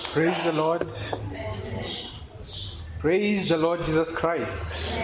Praise the Lord. Praise the Lord Jesus Christ.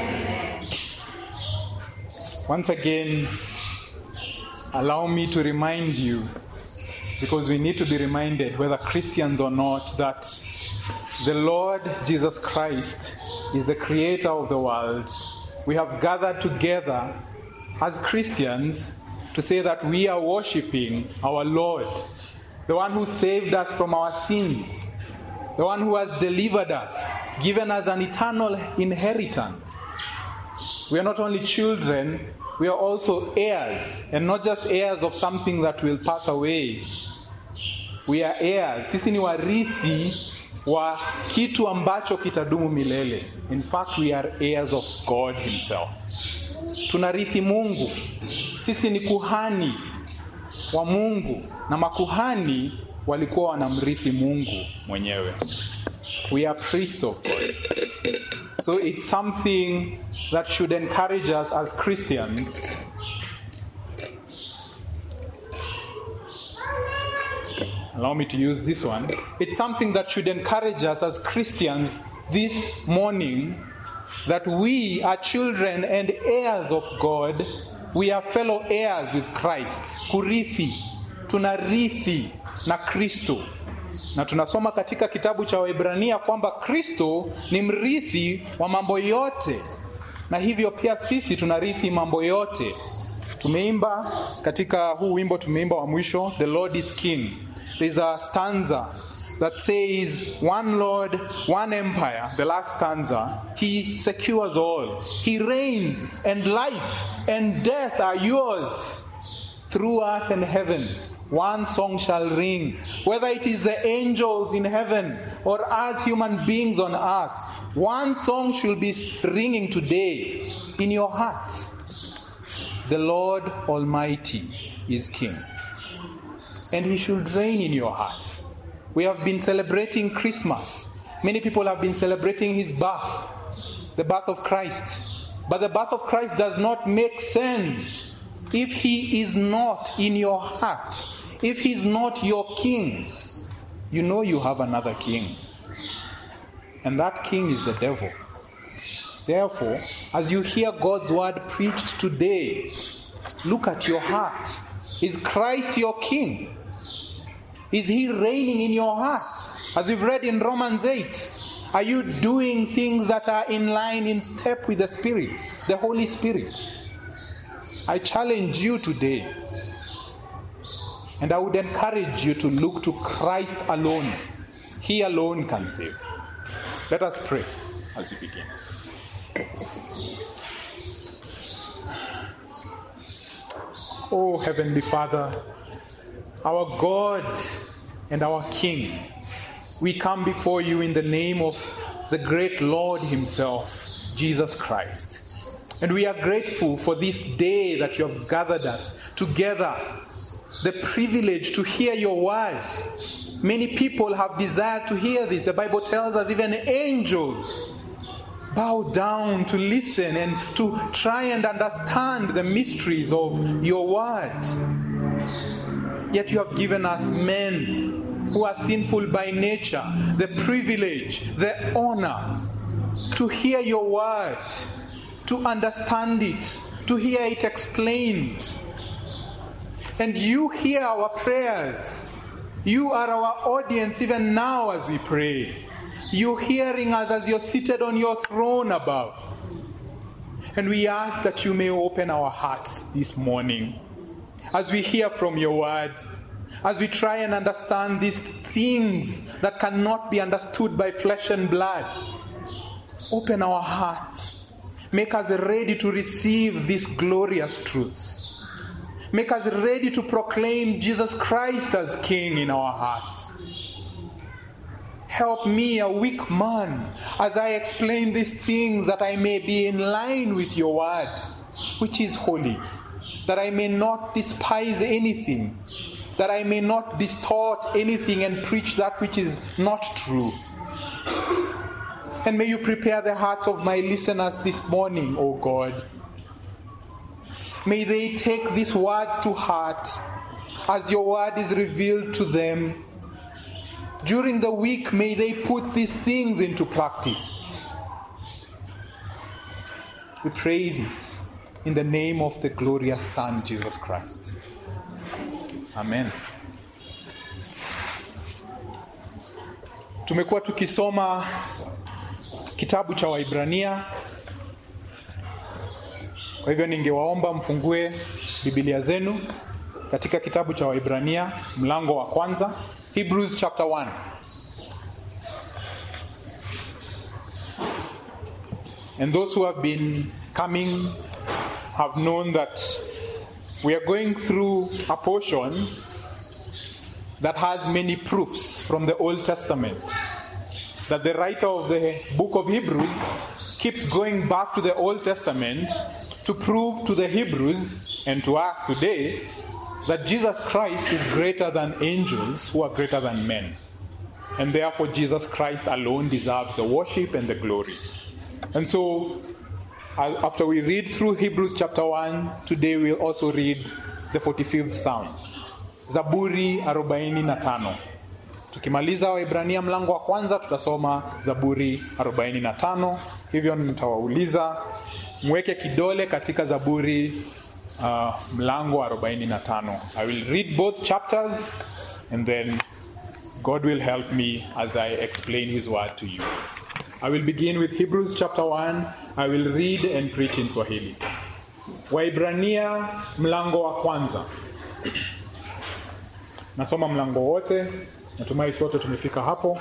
Once again, allow me to remind you, because we need to be reminded, whether Christians or not, that the Lord Jesus Christ is the creator of the world. We have gathered together as Christians to say that we are worshiping our Lord, the one who saved us from our sins, the one who has delivered us, given us an eternal inheritance. We are not only children, we are also heirs, and not just heirs of something that will pass away. We are heirs. Sisi ni warithi wa kitu ambacho kitadumu milele. In fact, we are heirs of God himself. Tunarithi Mungu. Sisi ni kuhani wa Mungu na makuhani walikuwa wanamrithi Mungu mwenyewe. We are priests of God. So it's something that should encourage us as Christians allow me to use this one. It's something that should encourage us as Christians this morning that we are children and heirs of God. We are fellow heirs with Christ. Kurithi, tunarithi na Kristo. Na tunasoma katika kitabu cha Waebrania kwamba Kristo ni mrithi wa mambo yote, na hivyo pia sisi tunarithi mambo yote. Tumeimba katika huu wimbo, tumeimba wa mwisho, The Lord is King. There's a stanza that says, One Lord, one empire, the last stanza, He secures all. He reigns, and life and death are yours through earth and heaven. One song shall ring, whether it is the angels in heaven or us human beings on earth. One song should be ringing today in your hearts. The Lord Almighty is King and he should reign in your heart. We have been celebrating Christmas. Many people have been celebrating his birth, the birth of Christ. But the birth of Christ does not make sense if he is not in your heart, if he's not your king. You know you have another king. And that king is the devil. Therefore, as you hear God's word preached today, look at your heart. Is Christ your king? Is he reigning in your heart? As we've read in Romans 8, are you doing things that are in line, in step with the Spirit, the Holy Spirit? I challenge you today, and I would encourage you to look to Christ alone. He alone can save. Let us pray as we begin. Oh, Heavenly Father, our God and our King, we come before you in the name of the great Lord Himself, Jesus Christ. And we are grateful for this day that you have gathered us together, the privilege to hear your word. Many people have desired to hear this. The Bible tells us even angels bow down to listen and to try and understand the mysteries of your word. Yet you have given us men who are sinful by nature the privilege, the honor to hear your word, to understand it, to hear it explained. And you hear our prayers. You are our audience even now as we pray. You're hearing us as you're seated on your throne above. And we ask that you may open our hearts this morning as we hear from your word, as we try and understand these things that cannot be understood by flesh and blood. Open our hearts. Make us ready to receive these glorious truths. Make us ready to proclaim Jesus Christ as King in our hearts. Help me, a weak man, as I explain these things that I may be in line with your word, which is holy, that I may not despise anything, that I may not distort anything and preach that which is not true. And may you prepare the hearts of my listeners this morning, O God. May they take this word to heart as your word is revealed to them during the week, may they put these things into practice. We pray this in the name of the glorious Son, Jesus Christ. Amen. Tumekuwa tukisoma kitabu cha Waibrania. Kwa hivyo ningewaomba mfungue Biblia zenu katika kitabu cha Waibrania mlango wa kwanza, Hebrews chapter 1. And those who have been coming have known that we are going through a portion that has many proofs from the Old Testament. That the writer of the book of Hebrews keeps going back to the Old Testament to prove to the Hebrews and to us today that Jesus Christ is greater than angels who are greater than men. And therefore, Jesus Christ alone deserves the worship and the glory. And so, I'll- after we read through Hebrews chapter 1, today we'll also read the 45th Psalm, Zaburi 45. Tukimaliza Waibrania mlango wa kwanza, tutasoma Zaburi 45. Hivyo nitawauliza mweke kidole katika Zaburi uh, mlango wa 45. I will read both chapters and then God will help me as I explain His word to you. I will begin with Hebrews chapter 1. I will read and preach in Swahili. Waibrania mlango wa kwanza. Nasoma mlango wote. Natumai sote tumefika hapo.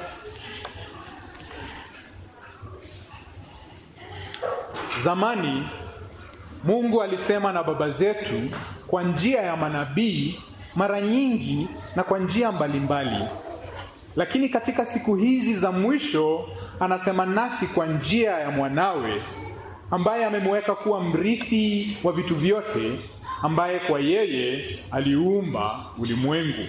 Zamani Mungu alisema na baba zetu kwa njia ya manabii mara nyingi na kwa njia mbalimbali. Lakini katika siku hizi za mwisho anasema nasi kwa njia ya mwanawe ambaye amemweka kuwa mrithi wa vitu vyote, ambaye kwa yeye aliumba ulimwengu.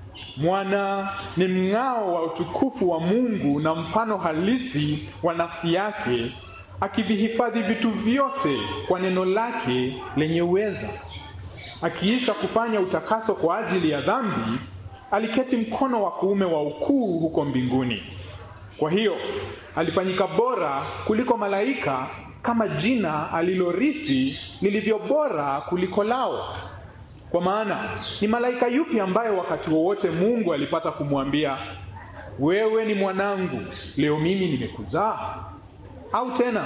Mwana ni mng'ao wa utukufu wa Mungu na mfano halisi wa nafsi yake, akivihifadhi vitu vyote kwa neno lake lenye uweza. Akiisha kufanya utakaso kwa ajili ya dhambi, aliketi mkono wa kuume wa ukuu huko mbinguni. Kwa hiyo alifanyika bora kuliko malaika, kama jina alilorithi lilivyo bora kuliko lao. Kwa maana ni malaika yupi ambaye wakati wowote Mungu alipata kumwambia, wewe ni mwanangu, leo mimi nimekuzaa? Au tena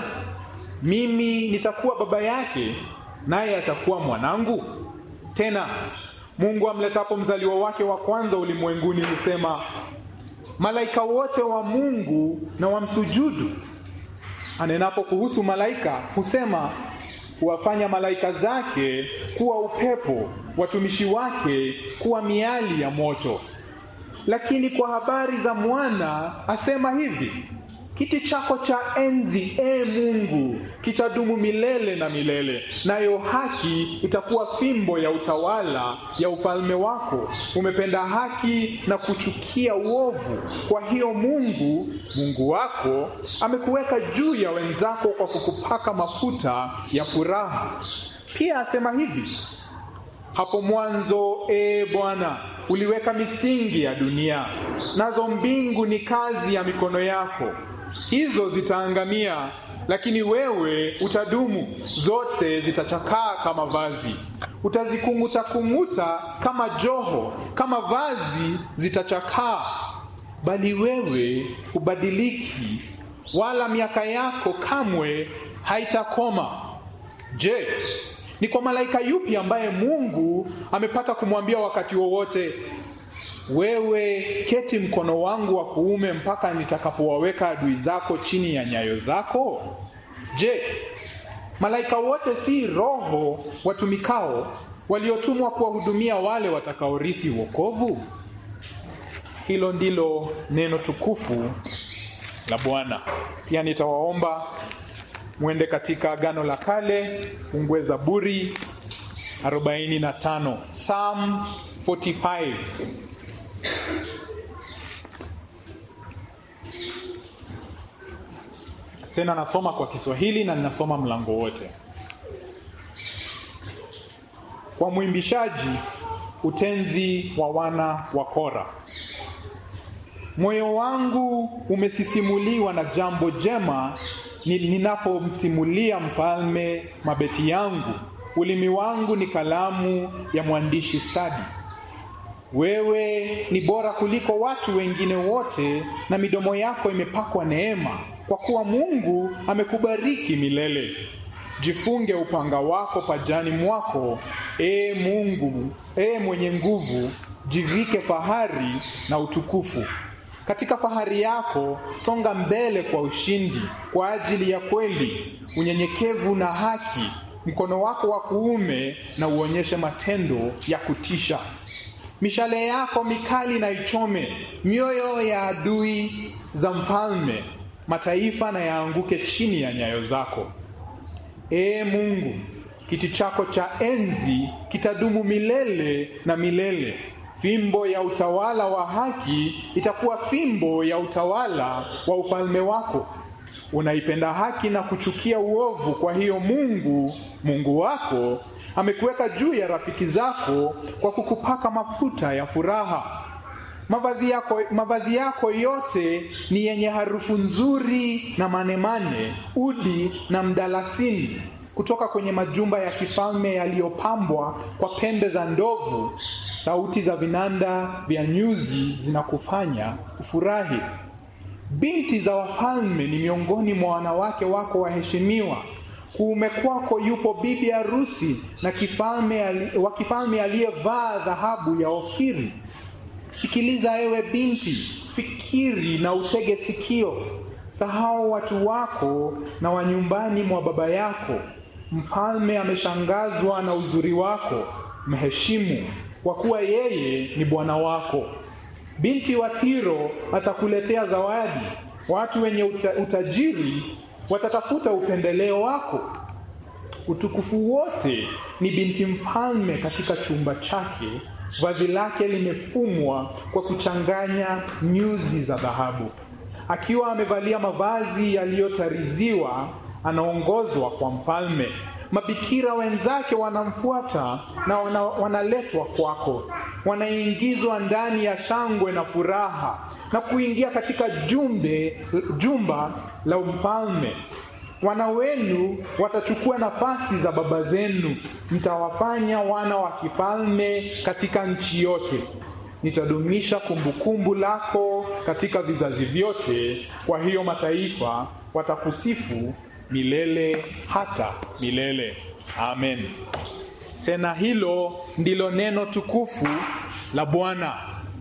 mimi nitakuwa baba yake, naye atakuwa mwanangu? Tena Mungu amletapo mzaliwa wake wa kwanza ulimwenguni husema, malaika wote wa Mungu na wamsujudu. Anenapo kuhusu malaika husema, huwafanya malaika zake kuwa upepo, watumishi wake kuwa miali ya moto. Lakini kwa habari za mwana asema hivi: kiti chako cha enzi, e Mungu, kitadumu milele na milele, nayo haki itakuwa fimbo ya utawala ya ufalme wako. Umependa haki na kuchukia uovu. Kwa hiyo Mungu, Mungu wako, amekuweka juu ya wenzako kwa kukupaka mafuta ya furaha. Pia asema hivi: hapo mwanzo, e Bwana, uliweka misingi ya dunia, nazo mbingu ni kazi ya mikono yako. Hizo zitaangamia, lakini wewe utadumu. Zote zitachakaa kama vazi, utazikung'uta kung'uta kama joho, kama vazi zitachakaa, bali wewe hubadiliki, wala miaka yako kamwe haitakoma. Je, ni kwa malaika yupi ambaye Mungu amepata kumwambia wakati wowote, wewe keti mkono wangu wa kuume mpaka nitakapowaweka adui zako chini ya nyayo zako? Je, malaika wote si roho watumikao waliotumwa kuwahudumia wale watakaorithi wokovu? Hilo ndilo neno tukufu la Bwana. Pia nitawaomba mwende katika Agano la Kale, fungue Zaburi 45, Psalm 45. Tena nasoma kwa Kiswahili na ninasoma mlango wote. Kwa mwimbishaji, utenzi wa wana wa Kora. Moyo wangu umesisimuliwa na jambo jema ni- ninapomsimulia mfalme mabeti yangu. Ulimi wangu ni kalamu ya mwandishi stadi. Wewe ni bora kuliko watu wengine wote, na midomo yako imepakwa neema, kwa kuwa Mungu amekubariki milele. Jifunge upanga wako pajani mwako, ee Mungu, ee mwenye nguvu, jivike fahari na utukufu. Katika fahari yako songa mbele kwa ushindi, kwa ajili ya kweli, unyenyekevu na haki. Mkono wako wa kuume na uonyeshe matendo ya kutisha. Mishale yako mikali na ichome mioyo ya adui za mfalme, mataifa na yaanguke chini ya nyayo zako. Ee Mungu, kiti chako cha enzi kitadumu milele na milele. Fimbo ya utawala wa haki itakuwa fimbo ya utawala wa ufalme wako. Unaipenda haki na kuchukia uovu, kwa hiyo Mungu, Mungu wako amekuweka juu ya rafiki zako kwa kukupaka mafuta ya furaha. Mavazi yako, mavazi yako yote ni yenye harufu nzuri na manemane, udi na mdalasini, kutoka kwenye majumba ya kifalme yaliyopambwa kwa pembe za ndovu. Sauti za vinanda vya nyuzi zinakufanya ufurahi. Binti za wafalme ni miongoni mwa wanawake wako waheshimiwa. Kuume kwako yupo bibi harusi na kifalme ali- wa kifalme aliyevaa dhahabu ya Ofiri. Sikiliza ewe binti, fikiri na utege sikio. Sahau watu wako na wa nyumbani mwa baba yako. Mfalme ameshangazwa na uzuri wako, mheshimu, kwa kuwa yeye ni bwana wako. Binti wa Tiro atakuletea zawadi. Watu wenye uta, utajiri watatafuta upendeleo wako. Utukufu wote ni binti mfalme katika chumba chake. Vazi lake limefumwa kwa kuchanganya nyuzi za dhahabu. Akiwa amevalia mavazi yaliyotariziwa, anaongozwa kwa mfalme. Mabikira wenzake wanamfuata na wana, wanaletwa kwako, wanaingizwa ndani ya shangwe na furaha na kuingia katika jumbe, jumba la mfalme. Wana wenu watachukua nafasi za baba zenu, mtawafanya wana wa kifalme katika nchi yote. Nitadumisha kumbukumbu lako katika vizazi vyote, kwa hiyo mataifa watakusifu milele hata milele. Amen. Tena hilo ndilo neno tukufu la Bwana.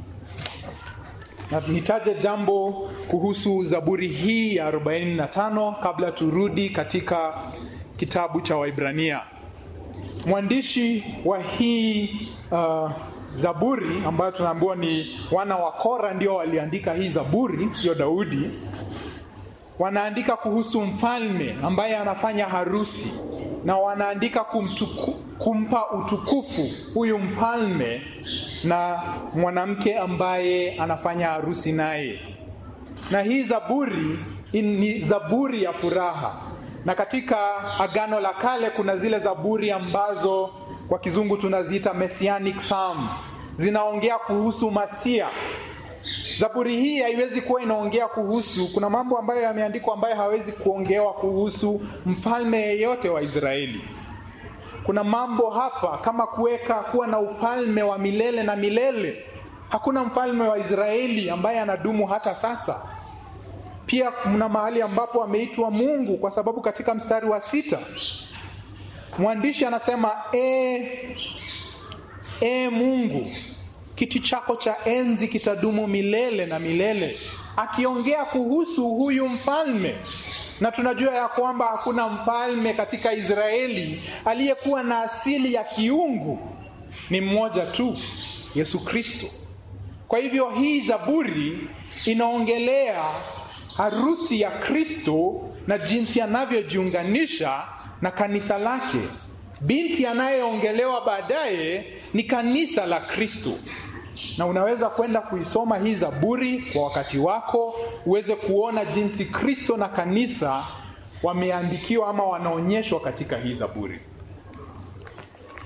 Na nitaje jambo kuhusu Zaburi hii ya 45 kabla turudi katika kitabu cha Waibrania. Mwandishi wa hii uh, Zaburi ambayo tunaambiwa ni wana wa Kora ndio waliandika hii Zaburi, sio Daudi. Wanaandika kuhusu mfalme ambaye anafanya harusi na wanaandika kumtuku, kumpa utukufu huyu mfalme na mwanamke ambaye anafanya harusi naye. Na hii zaburi in- ni zaburi ya furaha, na katika Agano la Kale kuna zile zaburi ambazo kwa kizungu tunaziita messianic psalms, zinaongea kuhusu Masia. Zaburi hii haiwezi kuwa inaongea kuhusu, kuna mambo ambayo yameandikwa ambayo hawezi kuongewa kuhusu mfalme yeyote wa Israeli. Kuna mambo hapa kama kuweka kuwa na ufalme wa milele na milele. Hakuna mfalme wa Israeli ambaye anadumu hata sasa. Pia kuna mahali ambapo ameitwa Mungu, kwa sababu katika mstari wa sita mwandishi anasema e, e Mungu, kiti chako cha enzi kitadumu milele na milele, akiongea kuhusu huyu mfalme na tunajua ya kwamba hakuna mfalme katika Israeli aliyekuwa na asili ya kiungu, ni mmoja tu, Yesu Kristo. Kwa hivyo hii zaburi inaongelea harusi ya Kristo na jinsi anavyojiunganisha na kanisa lake. Binti anayeongelewa baadaye ni kanisa la Kristo, na unaweza kwenda kuisoma hii zaburi kwa wakati wako uweze kuona jinsi Kristo na kanisa wameandikiwa ama wanaonyeshwa katika hii zaburi.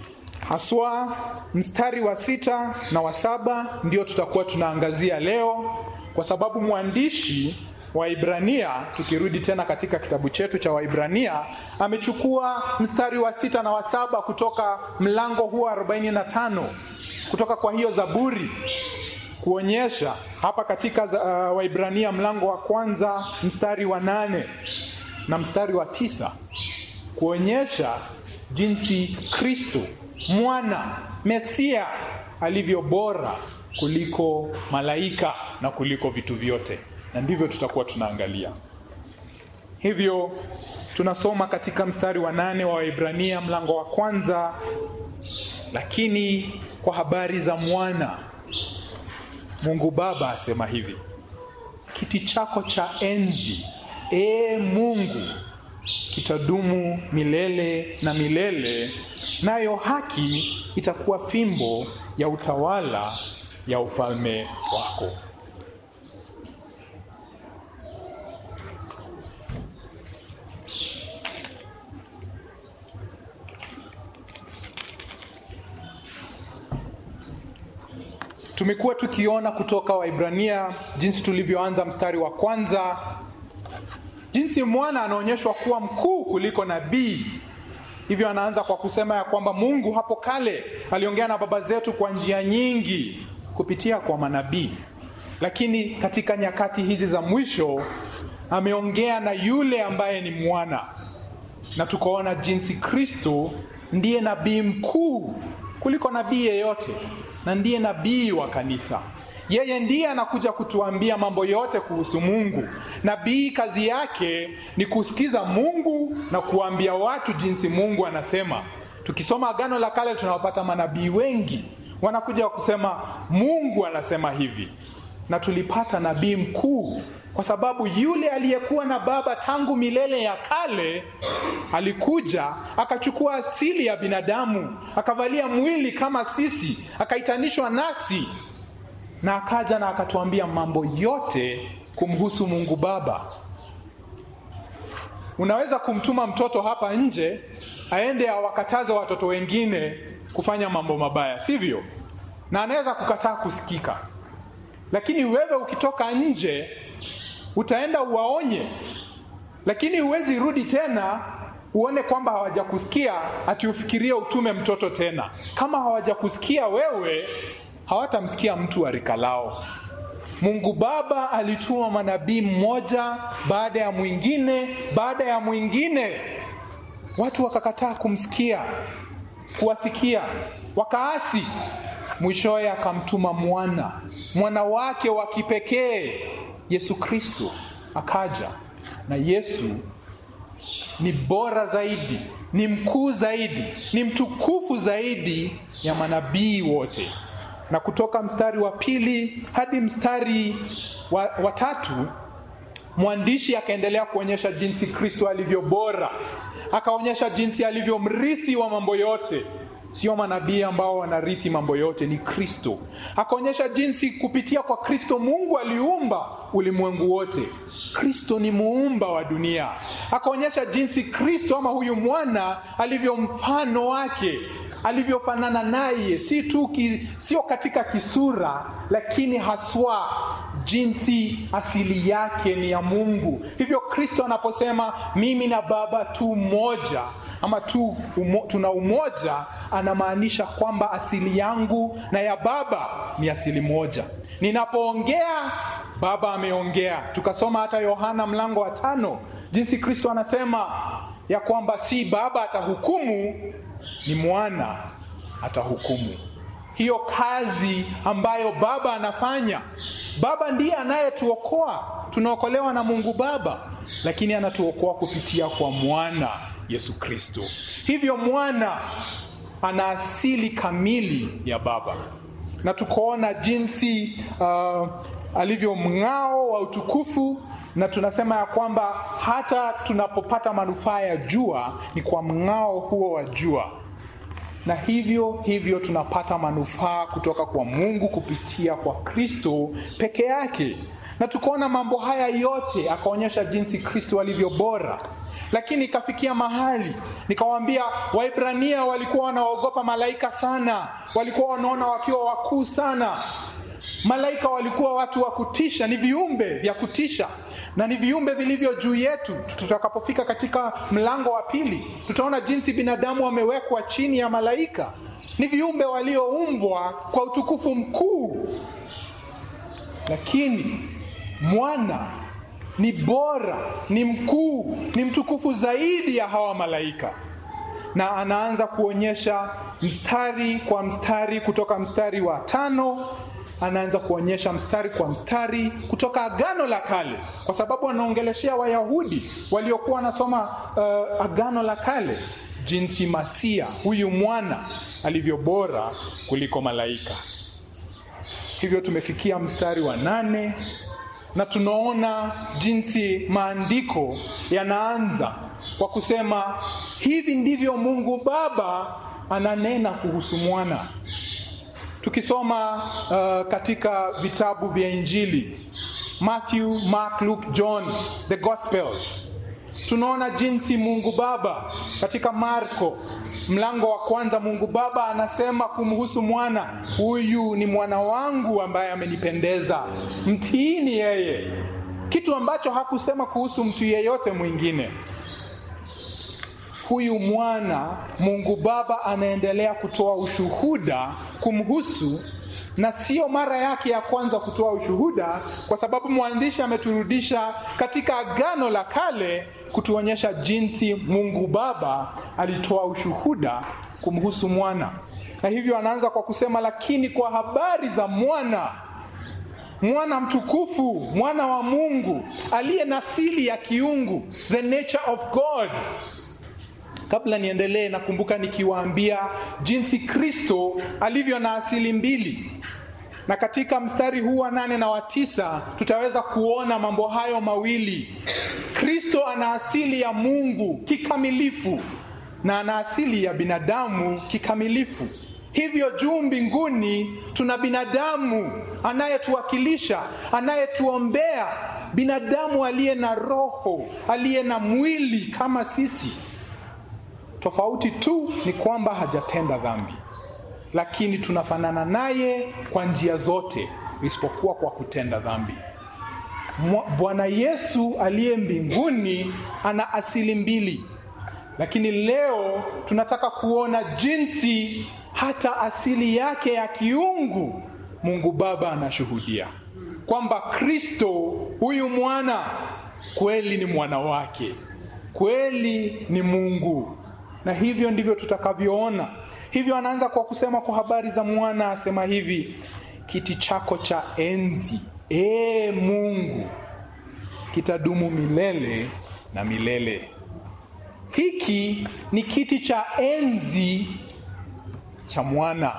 haswa mstari wa sita na wa saba ndio tutakuwa tunaangazia leo, kwa sababu mwandishi Waibrania, tukirudi tena katika kitabu chetu cha Waibrania, amechukua mstari wa sita na wa saba kutoka mlango huo 45 kutoka kwa hiyo Zaburi kuonyesha hapa katika uh, Waibrania mlango wa kwanza mstari wa nane na mstari wa tisa kuonyesha jinsi Kristo mwana Mesia alivyo bora kuliko malaika na kuliko vitu vyote, na ndivyo tutakuwa tunaangalia. Hivyo tunasoma katika mstari wa nane wa Waibrania mlango wa kwanza, lakini kwa habari za mwana Mungu Baba asema hivi: kiti chako cha enzi, ee Mungu, kitadumu milele na milele, nayo haki itakuwa fimbo ya utawala ya ufalme wako. Tumekuwa tukiona kutoka Waibrania jinsi tulivyoanza mstari wa kwanza, jinsi mwana anaonyeshwa kuwa mkuu kuliko nabii. Hivyo anaanza kwa kusema ya kwamba Mungu hapo kale aliongea na baba zetu kwa njia nyingi kupitia kwa manabii, lakini katika nyakati hizi za mwisho ameongea na yule ambaye ni mwana, na tukaona jinsi Kristo ndiye nabii mkuu kuliko nabii yeyote na ndiye nabii wa kanisa. Yeye ndiye anakuja kutuambia mambo yote kuhusu Mungu. Nabii kazi yake ni kusikiza Mungu na kuambia watu jinsi Mungu anasema. Tukisoma Agano la Kale tunawapata manabii wengi wanakuja kusema Mungu anasema hivi, na tulipata nabii mkuu kwa sababu yule aliyekuwa na Baba tangu milele ya kale alikuja akachukua asili ya binadamu, akavalia mwili kama sisi, akaitanishwa nasi, na akaja na akatuambia mambo yote kumhusu Mungu Baba. Unaweza kumtuma mtoto hapa nje aende awakataze watoto wengine kufanya mambo mabaya, sivyo? Na anaweza kukataa kusikika, lakini wewe ukitoka nje utaenda uwaonye, lakini huwezi rudi tena uone kwamba hawajakusikia ati ufikirie utume mtoto tena. Kama hawajakusikia wewe, hawatamsikia mtu wa rika lao. Mungu Baba alituma manabii mmoja baada ya mwingine baada ya mwingine, watu wakakataa kumsikia, kuwasikia, wakaasi. Mwishowe akamtuma mwana, mwana wake wa kipekee Yesu Kristo akaja, na Yesu ni bora zaidi, ni mkuu zaidi, ni mtukufu zaidi ya manabii wote. Na kutoka mstari wa pili hadi mstari wa, wa tatu mwandishi akaendelea kuonyesha jinsi Kristo alivyo bora, akaonyesha jinsi alivyo mrithi wa mambo yote Sio manabii ambao wanarithi mambo yote, ni Kristo. Akaonyesha jinsi kupitia kwa Kristo Mungu aliumba ulimwengu wote. Kristo ni muumba wa dunia. Akaonyesha jinsi Kristo ama huyu mwana alivyo mfano wake, alivyofanana naye, si tu ki, sio katika kisura, lakini haswa jinsi asili yake ni ya Mungu. Hivyo Kristo anaposema mimi na Baba tu mmoja ama tu umo, tuna umoja, anamaanisha kwamba asili yangu na ya Baba ni asili moja. Ninapoongea Baba ameongea. Tukasoma hata Yohana mlango wa tano jinsi Kristo anasema ya kwamba si Baba atahukumu, ni mwana atahukumu. Hiyo kazi ambayo Baba anafanya, Baba ndiye anayetuokoa. Tunaokolewa na Mungu Baba, lakini anatuokoa kupitia kwa mwana Yesu Kristo. Hivyo mwana ana asili kamili ya Baba, na tukoona jinsi uh, alivyo mng'ao wa utukufu, na tunasema ya kwamba hata tunapopata manufaa ya jua ni kwa mng'ao huo wa jua, na hivyo hivyo tunapata manufaa kutoka kwa Mungu kupitia kwa Kristo peke yake. na tukaona mambo haya yote, akaonyesha jinsi Kristo alivyo bora. Lakini ikafikia mahali nikawaambia, Waibrania walikuwa wanaogopa malaika sana, walikuwa wanaona wakiwa wakuu sana. Malaika walikuwa watu wa kutisha, ni viumbe vya kutisha na ni viumbe vilivyo juu yetu. Tutakapofika katika mlango wa pili, tutaona jinsi binadamu wamewekwa chini ya malaika. Ni viumbe walioumbwa kwa utukufu mkuu, lakini mwana ni bora, ni mkuu, ni mtukufu zaidi ya hawa malaika, na anaanza kuonyesha mstari kwa mstari, kutoka mstari wa tano anaanza kuonyesha mstari kwa mstari kutoka Agano la Kale, kwa sababu anaongeleshea Wayahudi waliokuwa wanasoma uh, Agano la Kale, jinsi Masia huyu mwana alivyo bora kuliko malaika. Hivyo tumefikia mstari wa nane na tunaona jinsi maandiko yanaanza kwa kusema hivi ndivyo Mungu Baba ananena kuhusu mwana. Tukisoma uh, katika vitabu vya Injili Matthew, Mark, Luke, John, the Gospels, tunaona jinsi Mungu Baba katika Marko mlango wa kwanza, Mungu Baba anasema kumhusu mwana, huyu ni mwana wangu ambaye amenipendeza, mtiini yeye, kitu ambacho hakusema kuhusu mtu yeyote mwingine. Huyu mwana Mungu Baba anaendelea kutoa ushuhuda kumhusu, na sio mara yake ya kwanza kutoa ushuhuda, kwa sababu mwandishi ameturudisha katika Agano la Kale kutuonyesha jinsi Mungu Baba alitoa ushuhuda kumhusu mwana, na hivyo anaanza kwa kusema, lakini kwa habari za mwana mwana mtukufu, mwana wa Mungu aliye na asili ya kiungu, the nature of God Kabla niendelee, nakumbuka nikiwaambia jinsi Kristo alivyo na asili mbili, na katika mstari huu wa nane na wa tisa tutaweza kuona mambo hayo mawili. Kristo ana asili ya Mungu kikamilifu na ana asili ya binadamu kikamilifu. Hivyo juu mbinguni tuna binadamu anayetuwakilisha, anayetuombea, binadamu aliye na roho, aliye na mwili kama sisi. Tofauti tu ni kwamba hajatenda dhambi, lakini tunafanana naye kwa njia zote isipokuwa kwa kutenda dhambi. Bwana Yesu aliye mbinguni ana asili mbili, lakini leo tunataka kuona jinsi hata asili yake ya kiungu Mungu Baba anashuhudia kwamba Kristo huyu mwana kweli ni mwana wake, kweli ni Mungu na hivyo ndivyo tutakavyoona. Hivyo anaanza kwa kusema kwa habari za mwana, asema hivi: kiti chako cha enzi, ee Mungu, kitadumu milele na milele. Hiki ni kiti cha enzi cha mwana.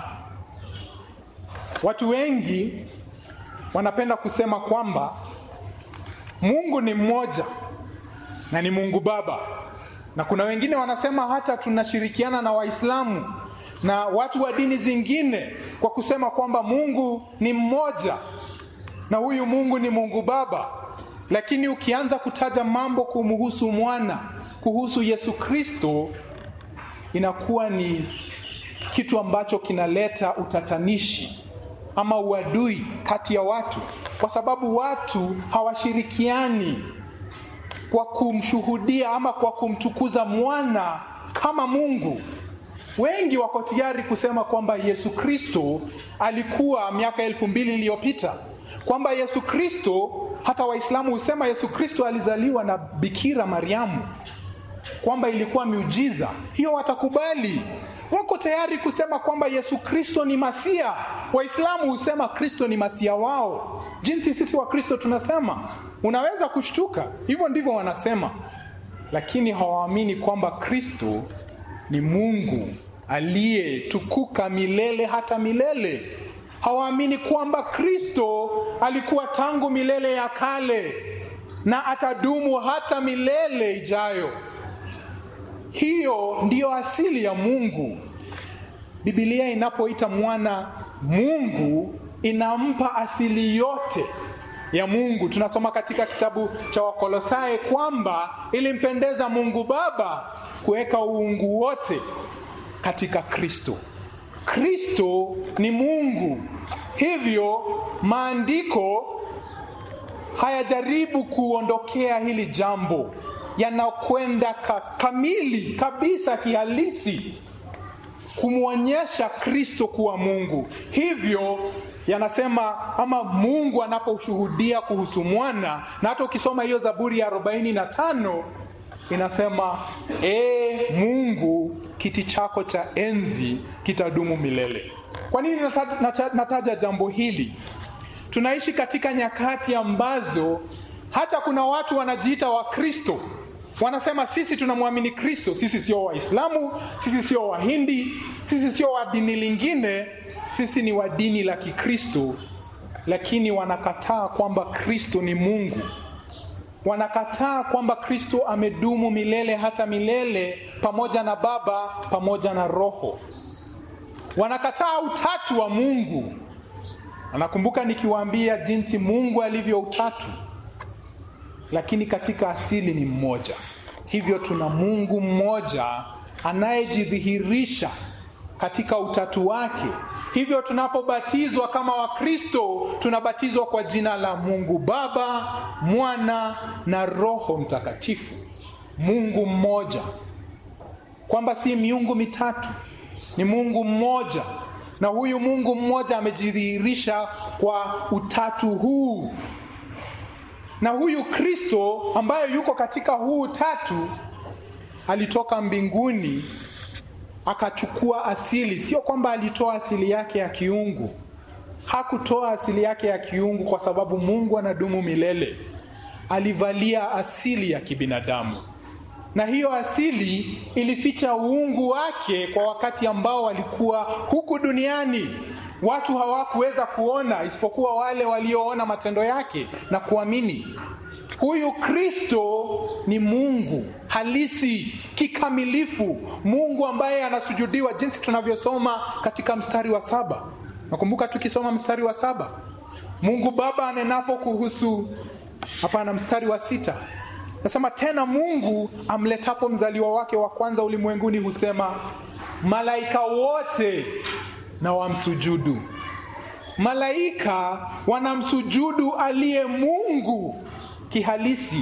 Watu wengi wanapenda kusema kwamba Mungu ni mmoja na ni Mungu Baba na kuna wengine wanasema hata tunashirikiana na Waislamu na watu wa dini zingine kwa kusema kwamba Mungu ni mmoja na huyu Mungu ni Mungu Baba. Lakini ukianza kutaja mambo kumhusu mwana, kuhusu Yesu Kristo, inakuwa ni kitu ambacho kinaleta utatanishi ama uadui kati ya watu, kwa sababu watu hawashirikiani kwa kumshuhudia ama kwa kumtukuza mwana kama Mungu. Wengi wako tayari kusema kwamba Yesu Kristo alikuwa miaka elfu mbili iliyopita, kwamba Yesu Kristo, hata Waislamu husema Yesu Kristo alizaliwa na Bikira Mariamu, kwamba ilikuwa miujiza hiyo. Watakubali, wako tayari kusema kwamba Yesu Kristo ni Masia. Waislamu husema Kristo ni Masia wao, jinsi sisi wa Kristo tunasema. Unaweza kushtuka, hivyo ndivyo wanasema, lakini hawaamini kwamba Kristo ni Mungu aliyetukuka milele hata milele. Hawaamini kwamba Kristo alikuwa tangu milele ya kale na atadumu hata milele ijayo. Hiyo ndiyo asili ya Mungu. Biblia inapoita mwana Mungu inampa asili yote ya Mungu. Tunasoma katika kitabu cha Wakolosai kwamba ilimpendeza Mungu Baba kuweka uungu wote katika Kristo. Kristo ni Mungu, hivyo maandiko hayajaribu kuondokea hili jambo, yanakwenda ka, kamili kabisa kihalisi kumwonyesha Kristo kuwa Mungu. Hivyo yanasema ama Mungu anaposhuhudia kuhusu mwana, na hata ukisoma hiyo Zaburi ya arobaini na tano inasema ee Mungu, kiti chako cha enzi kitadumu milele. Kwa nini nataja, nataja jambo hili? Tunaishi katika nyakati ambazo hata kuna watu wanajiita Wakristo, wanasema sisi tunamwamini Kristo, sisi sio Waislamu, sisi sio Wahindi, sisi sio wa dini lingine, sisi ni wa dini la Kikristo, lakini wanakataa kwamba Kristo ni Mungu. Wanakataa kwamba Kristo amedumu milele hata milele pamoja na Baba pamoja na Roho. Wanakataa utatu wa Mungu. Anakumbuka nikiwaambia jinsi Mungu alivyo utatu, lakini katika asili ni mmoja. Hivyo tuna Mungu mmoja anayejidhihirisha katika utatu wake. Hivyo tunapobatizwa kama Wakristo, tunabatizwa kwa jina la Mungu Baba, Mwana na Roho Mtakatifu. Mungu mmoja, kwamba si miungu mitatu, ni Mungu mmoja, na huyu Mungu mmoja amejidhihirisha kwa utatu huu, na huyu Kristo ambaye yuko katika huu utatu alitoka mbinguni akachukua asili. Sio kwamba alitoa asili yake ya kiungu, hakutoa asili yake ya kiungu kwa sababu Mungu anadumu milele. Alivalia asili ya kibinadamu, na hiyo asili ilificha uungu wake kwa wakati ambao walikuwa huku duniani. Watu hawakuweza kuona isipokuwa wale walioona matendo yake na kuamini. Huyu Kristo ni Mungu halisi kikamilifu, Mungu ambaye anasujudiwa, jinsi tunavyosoma katika mstari wa saba. Nakumbuka tukisoma mstari wa saba, Mungu Baba anenapo kuhusu, hapana, mstari wa sita nasema tena, Mungu amletapo mzaliwa wake wa kwanza ulimwenguni husema, malaika wote na wamsujudu. Malaika wanamsujudu aliye Mungu kihalisi.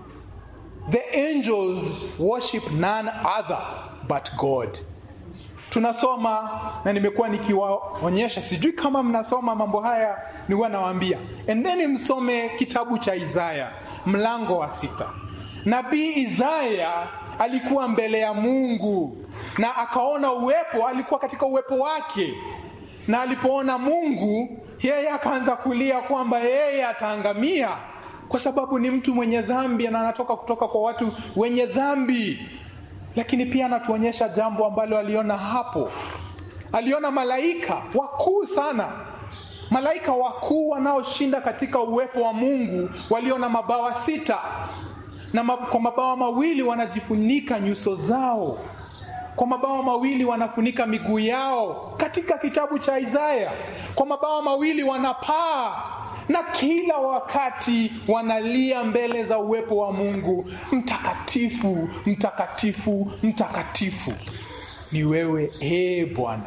The angels worship none other but God. Tunasoma na nimekuwa nikiwaonyesha, sijui kama mnasoma mambo haya, ni huwa nawaambia endeni msome kitabu cha Isaya mlango wa sita. Nabii Isaya alikuwa mbele ya Mungu na akaona uwepo, alikuwa katika uwepo wake, na alipoona Mungu yeye akaanza kulia kwamba yeye ataangamia kwa sababu ni mtu mwenye dhambi na anatoka kutoka kwa watu wenye dhambi. Lakini pia anatuonyesha jambo ambalo aliona hapo. Aliona malaika wakuu sana, malaika wakuu wanaoshinda katika uwepo wa Mungu, waliona mabawa sita na kwa mabawa mawili wanajifunika nyuso zao, kwa mabawa mawili wanafunika miguu yao, katika kitabu cha Isaya. Kwa mabawa mawili wanapaa na kila wakati wanalia mbele za uwepo wa Mungu, mtakatifu, mtakatifu, mtakatifu ni wewe ee Bwana.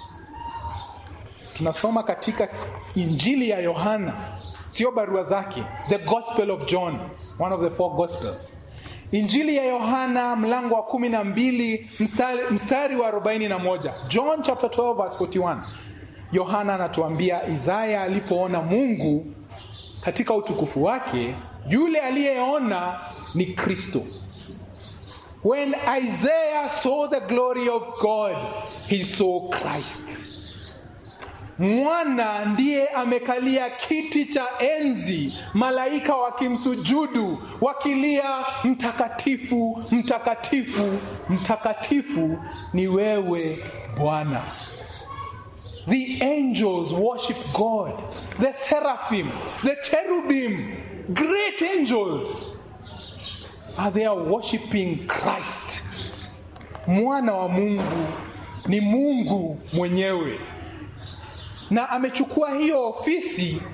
Tunasoma katika Injili ya Yohana, sio barua zake, the Gospel of John, one of the four Gospels. Injili ya Yohana mlango wa kumi na mbili mstari, mstari wa arobaini na moja John chapter 12 verse 41. Yohana anatuambia Isaya alipoona Mungu katika utukufu wake, yule aliyeona ni Kristo. When Isaiah saw the glory of God, he saw Christ. Mwana ndiye amekalia kiti cha enzi, malaika wakimsujudu, wakilia mtakatifu, mtakatifu, mtakatifu ni wewe Bwana. The angels worship God. The seraphim, the cherubim, great angels are there worshiping Christ. Mwana wa Mungu ni Mungu mwenyewe, na amechukua hiyo ofisi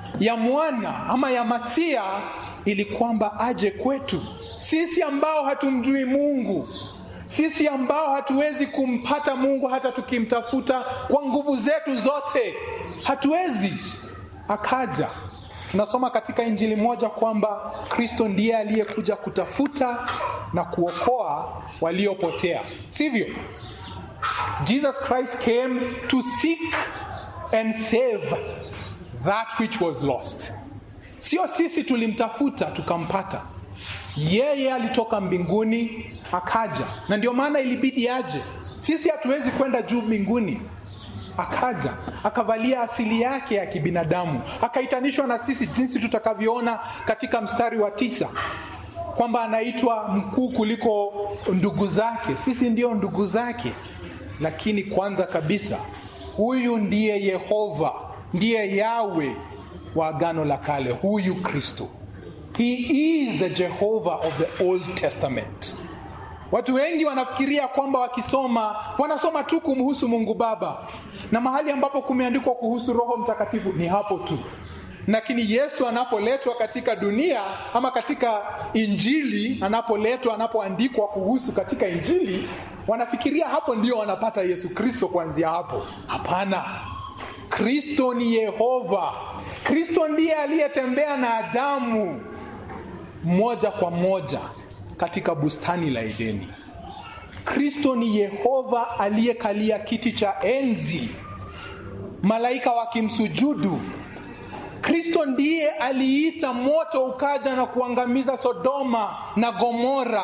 ya mwana ama ya masia ili kwamba aje kwetu sisi ambao hatumjui Mungu, sisi ambao hatuwezi kumpata Mungu hata tukimtafuta kwa nguvu zetu zote, hatuwezi. Akaja. Tunasoma katika Injili moja kwamba Kristo ndiye aliyekuja kutafuta na kuokoa waliopotea, sivyo? Jesus Christ came to seek and save that which was lost. Sio sisi tulimtafuta tukampata, yeye alitoka mbinguni akaja, na ndio maana ilibidi aje. Sisi hatuwezi kwenda juu mbinguni. Akaja akavalia asili yake ya kibinadamu, akaitanishwa na sisi, jinsi tutakavyoona katika mstari wa tisa kwamba anaitwa mkuu kuliko ndugu zake. Sisi ndio ndugu zake, lakini kwanza kabisa, huyu ndiye Yehova, ndiye Yawe wa Agano la Kale, huyu Kristo. He is the Jehovah of the Old Testament. Watu wengi wanafikiria kwamba wakisoma wanasoma tu kumhusu Mungu Baba, na mahali ambapo kumeandikwa kuhusu Roho Mtakatifu ni hapo tu. Lakini Yesu anapoletwa katika dunia ama katika Injili, anapoletwa, anapoandikwa kuhusu katika Injili, wanafikiria hapo ndio wanapata Yesu Kristo kuanzia hapo. Hapana, Kristo ni Yehova. Kristo ndiye aliyetembea na Adamu moja kwa moja katika bustani la Edeni. Kristo ni Yehova aliyekalia kiti cha enzi, malaika wakimsujudu. Kristo ndiye aliita moto ukaja na kuangamiza Sodoma na Gomora.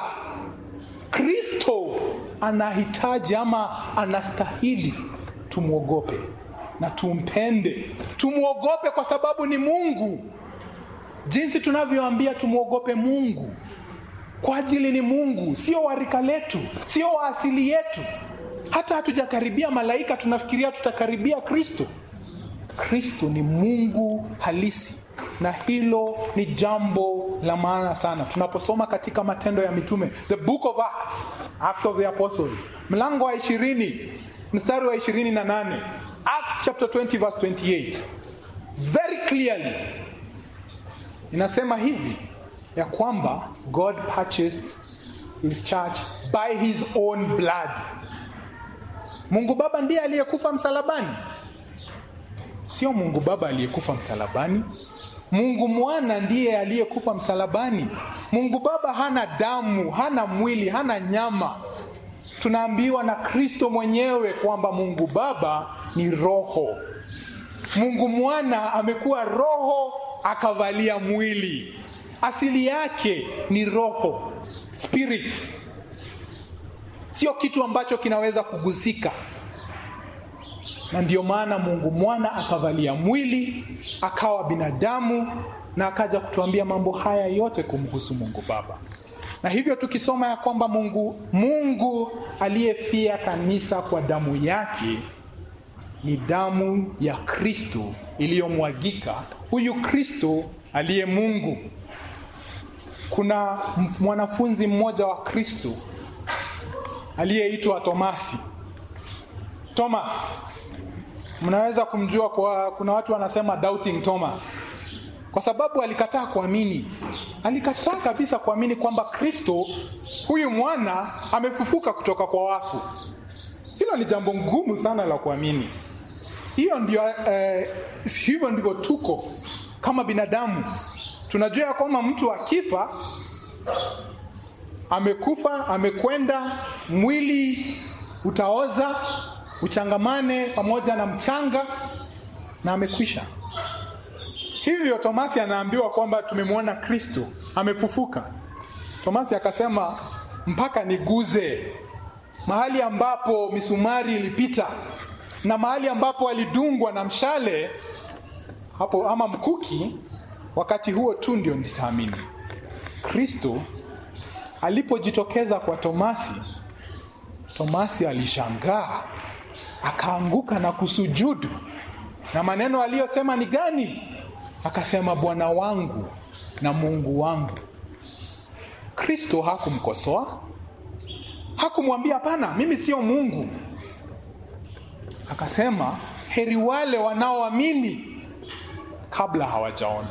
Kristo anahitaji ama anastahili tumwogope na tumpende, tumwogope kwa sababu ni Mungu, jinsi tunavyoambia tumwogope Mungu kwa ajili ni Mungu, sio warika letu, sio wa asili yetu. Hata hatujakaribia malaika, tunafikiria tutakaribia Kristo. Kristo ni Mungu halisi, na hilo ni jambo la maana sana. Tunaposoma katika Matendo ya Mitume, the book of Acts, Acts of the Apostles, mlango wa ishirini mstari wa ishirini na nane Acts chapter 20 verse 28 very clearly inasema hivi ya kwamba God purchased his church by his own blood. Mungu Baba ndiye aliyekufa msalabani, sio Mungu Baba aliyekufa msalabani. Mungu Mwana ndiye aliyekufa msalabani. Mungu Baba hana damu, hana mwili, hana nyama. Tunaambiwa na Kristo mwenyewe kwamba Mungu Baba ni roho. Mungu Mwana amekuwa roho akavalia mwili asili yake ni roho spirit, sio kitu ambacho kinaweza kugusika. Na ndiyo maana Mungu mwana akavalia mwili akawa binadamu na akaja kutuambia mambo haya yote kumhusu Mungu Baba. Na hivyo tukisoma ya kwamba Mungu Mungu aliyefia kanisa kwa damu yake ni damu ya Kristo iliyomwagika, huyu Kristo aliye Mungu. Kuna mwanafunzi mmoja wa Kristo aliyeitwa Tomasi. Thomas, mnaweza kumjua kwa, kuna watu wanasema doubting Thomas, kwa sababu alikataa kuamini. Alikataa kabisa kuamini kwamba Kristo huyu mwana amefufuka kutoka kwa wafu. Hilo ni jambo ngumu sana la kuamini. Hiyo ndio, eh, hivyo ndivyo tuko kama binadamu tunajua ya kwamba mtu akifa amekufa, amekwenda, mwili utaoza, uchangamane pamoja na mchanga na amekwisha. Hivyo Tomasi anaambiwa kwamba tumemwona Kristo amefufuka. Tomasi akasema mpaka niguze mahali ambapo misumari ilipita na mahali ambapo alidungwa na mshale hapo ama mkuki wakati huo tu ndio nitaamini. Kristo alipojitokeza kwa Tomasi, Tomasi alishangaa, akaanguka na kusujudu, na maneno aliyosema ni gani? Akasema, Bwana wangu na Mungu wangu. Kristo hakumkosoa, hakumwambia hapana, mimi sio Mungu. Akasema, heri wale wanaoamini kabla hawajaona.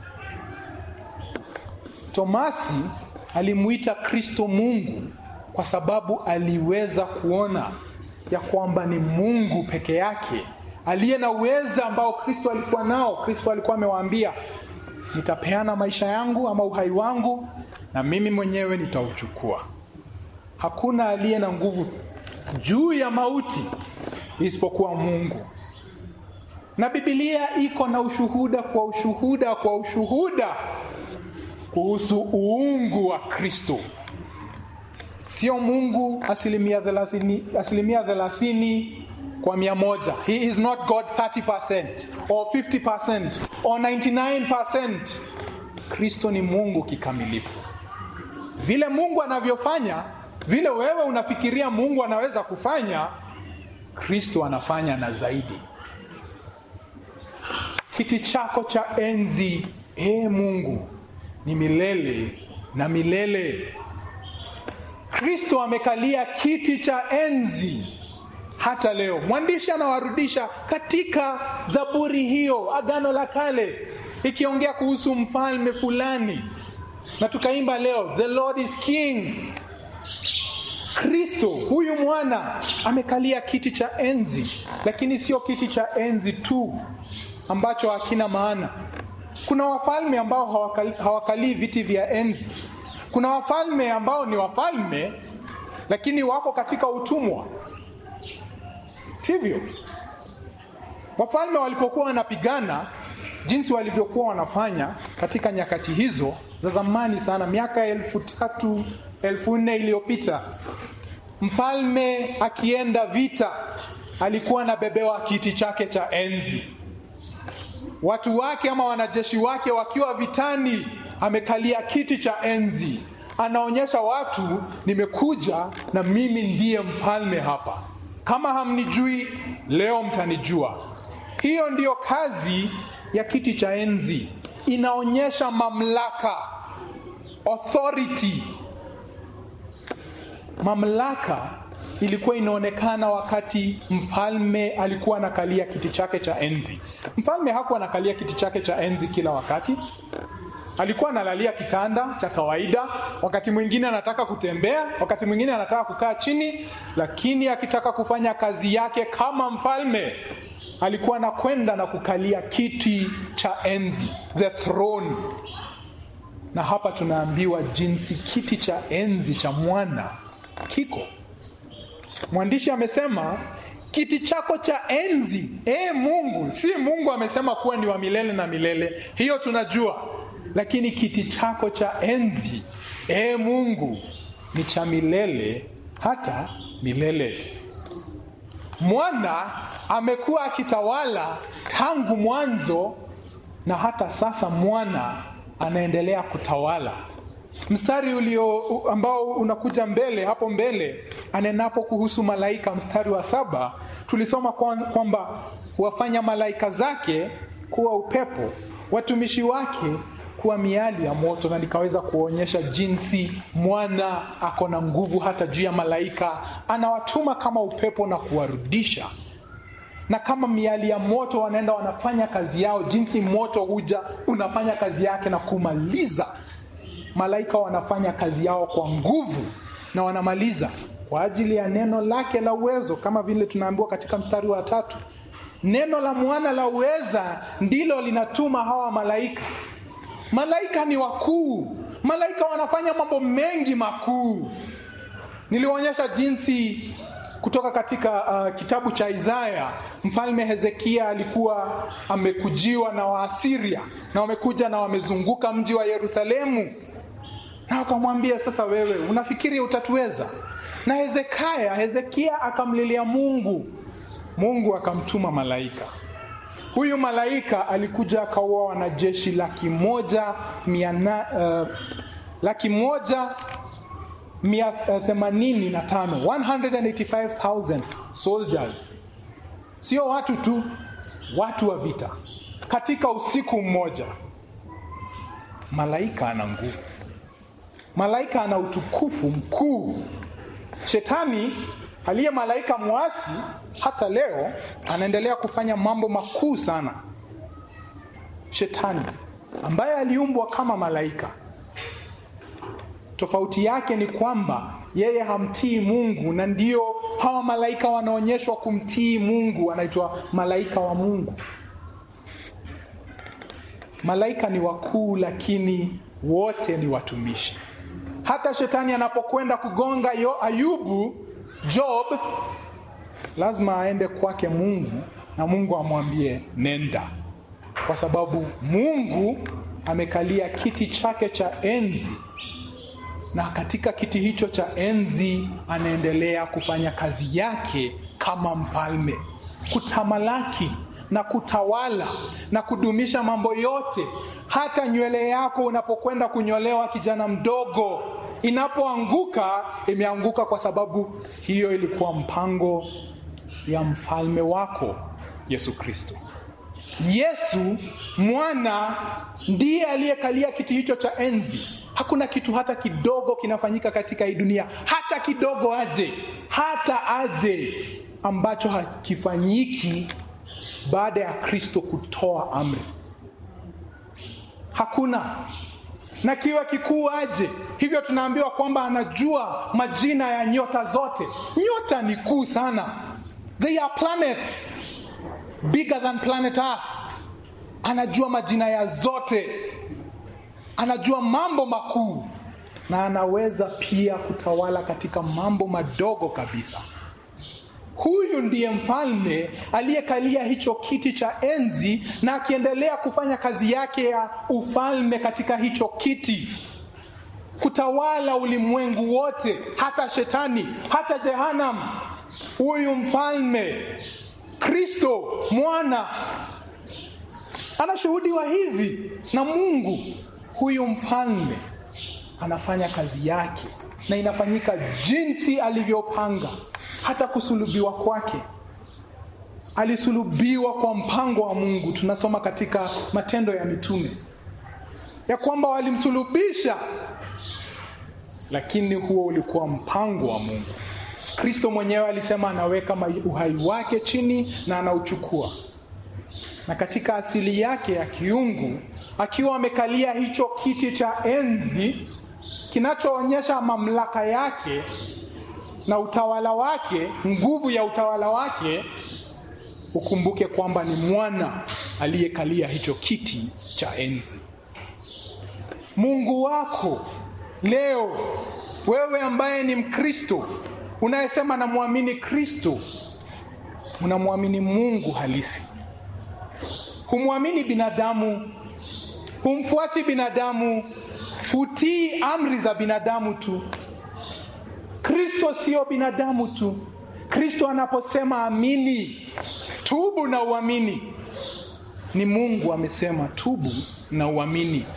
Tomasi alimuita Kristo Mungu kwa sababu aliweza kuona ya kwamba ni Mungu peke yake aliye na uweza ambao Kristo alikuwa nao. Kristo alikuwa amewaambia, nitapeana maisha yangu ama uhai wangu na mimi mwenyewe nitauchukua. Hakuna aliye na nguvu juu ya mauti isipokuwa Mungu. Na Biblia iko na ushuhuda kwa ushuhuda kwa ushuhuda kuhusu uungu wa Kristo. Sio Mungu asilimia thelathini, asilimia thelathini kwa mia moja. He is not God 30% or 50% or 99%. Kristo ni Mungu kikamilifu. Vile Mungu anavyofanya, vile wewe unafikiria Mungu anaweza kufanya, Kristo anafanya na zaidi. Kiti chako cha enzi, ee Mungu, ni milele na milele. Kristo amekalia kiti cha enzi hata leo. Mwandishi anawarudisha katika Zaburi hiyo, Agano la Kale, ikiongea kuhusu mfalme fulani, na tukaimba leo, the Lord is king. Kristo huyu mwana amekalia kiti cha enzi, lakini sio kiti cha enzi tu ambacho hakina maana. Kuna wafalme ambao hawakali, hawakalii viti vya enzi. Kuna wafalme ambao ni wafalme lakini wako katika utumwa, sivyo? Wafalme walipokuwa wanapigana, jinsi walivyokuwa wanafanya katika nyakati hizo za zamani sana, miaka elfu tatu elfu nne iliyopita, mfalme akienda vita alikuwa anabebewa kiti chake cha enzi watu wake ama wanajeshi wake wakiwa vitani, amekalia kiti cha enzi, anaonyesha watu, nimekuja na mimi ndiye mfalme hapa. Kama hamnijui leo, mtanijua. Hiyo ndiyo kazi ya kiti cha enzi, inaonyesha mamlaka, authority. Mamlaka ilikuwa inaonekana wakati mfalme alikuwa anakalia kiti chake cha enzi. Mfalme hakuwa anakalia kiti chake cha enzi kila wakati, alikuwa analalia kitanda cha kawaida. Wakati mwingine anataka kutembea, wakati mwingine anataka kukaa chini, lakini akitaka kufanya kazi yake kama mfalme alikuwa anakwenda na kukalia kiti cha enzi, the throne. Na hapa tunaambiwa jinsi kiti cha enzi cha mwana kiko Mwandishi amesema kiti chako cha enzi, e Mungu. Si Mungu amesema kuwa ni wa milele na milele, hiyo tunajua, lakini kiti chako cha enzi, e Mungu, ni cha milele hata milele. Mwana amekuwa akitawala tangu mwanzo na hata sasa mwana anaendelea kutawala mstari ulio ambao unakuja mbele hapo mbele anenapo kuhusu malaika mstari wa saba tulisoma kwamba wafanya malaika zake kuwa upepo watumishi wake kuwa miali ya moto na nikaweza kuonyesha jinsi mwana ako na nguvu hata juu ya malaika anawatuma kama upepo na kuwarudisha na kama miali ya moto wanaenda wanafanya kazi yao jinsi moto huja unafanya kazi yake na kumaliza malaika wanafanya kazi yao kwa nguvu na wanamaliza kwa ajili ya neno lake la uwezo, kama vile tunaambiwa katika mstari wa tatu. Neno la mwana la uweza ndilo linatuma hawa malaika. Malaika ni wakuu, malaika wanafanya mambo mengi makuu. Nilionyesha jinsi kutoka katika uh, kitabu cha Isaya, mfalme Hezekia alikuwa amekujiwa na Waasiria na wamekuja na wamezunguka mji wa Yerusalemu na wakamwambia sasa, wewe unafikiri utatuweza? Na Hezekia, Hezekia akamlilia Mungu, Mungu akamtuma malaika. Huyu malaika alikuja akaua wanajeshi laki moja mia na, uh, laki moja mia uh, themanini na tano 185,000 soldiers, sio watu tu, watu wa vita katika usiku mmoja. Malaika ana nguvu malaika ana utukufu mkuu. Shetani aliye malaika mwasi hata leo anaendelea kufanya mambo makuu sana. Shetani ambaye aliumbwa kama malaika. Tofauti yake ni kwamba yeye hamtii Mungu, na ndio hawa malaika wanaonyeshwa kumtii Mungu, anaitwa malaika wa Mungu. Malaika ni wakuu, lakini wote ni watumishi. Hata shetani anapokwenda kugonga yo Ayubu, Job, lazima aende kwake Mungu na Mungu amwambie nenda, kwa sababu Mungu amekalia kiti chake cha enzi, na katika kiti hicho cha enzi anaendelea kufanya kazi yake kama mfalme, kutamalaki na kutawala na kudumisha mambo yote. Hata nywele yako unapokwenda kunyolewa, kijana mdogo, inapoanguka imeanguka kwa sababu hiyo ilikuwa mpango ya mfalme wako Yesu Kristo. Yesu mwana ndiye aliyekalia kiti hicho cha enzi. Hakuna kitu hata kidogo kinafanyika katika hii dunia, hata kidogo aje, hata aje, ambacho hakifanyiki baada ya Kristo kutoa amri. Hakuna na kiwe kikuu aje. Hivyo tunaambiwa kwamba anajua majina ya nyota zote. Nyota ni kuu sana, they are planets bigger than planet Earth. Anajua majina ya zote, anajua mambo makuu, na anaweza pia kutawala katika mambo madogo kabisa. Huyu ndiye mfalme aliyekalia hicho kiti cha enzi na akiendelea kufanya kazi yake ya ufalme katika hicho kiti, kutawala ulimwengu wote, hata shetani, hata Jehanam. Huyu mfalme Kristo mwana anashuhudiwa hivi na Mungu. Huyu mfalme anafanya kazi yake na inafanyika jinsi alivyopanga. Hata kusulubiwa kwake, alisulubiwa kwa mpango wa Mungu. Tunasoma katika Matendo ya Mitume ya kwamba walimsulubisha, lakini huo ulikuwa mpango wa Mungu. Kristo mwenyewe alisema anaweka uhai wake chini na anauchukua, na katika asili yake ya kiungu, akiwa amekalia hicho kiti cha enzi kinachoonyesha mamlaka yake na utawala wake, nguvu ya utawala wake, ukumbuke kwamba ni mwana aliyekalia hicho kiti cha enzi. Mungu wako leo, wewe ambaye ni Mkristo unayesema namwamini Kristo, unamwamini Mungu halisi, humwamini binadamu, humfuati binadamu, hutii amri za binadamu tu. Kristo sio binadamu tu. Kristo anaposema amini, tubu na uamini, ni Mungu amesema tubu na uamini.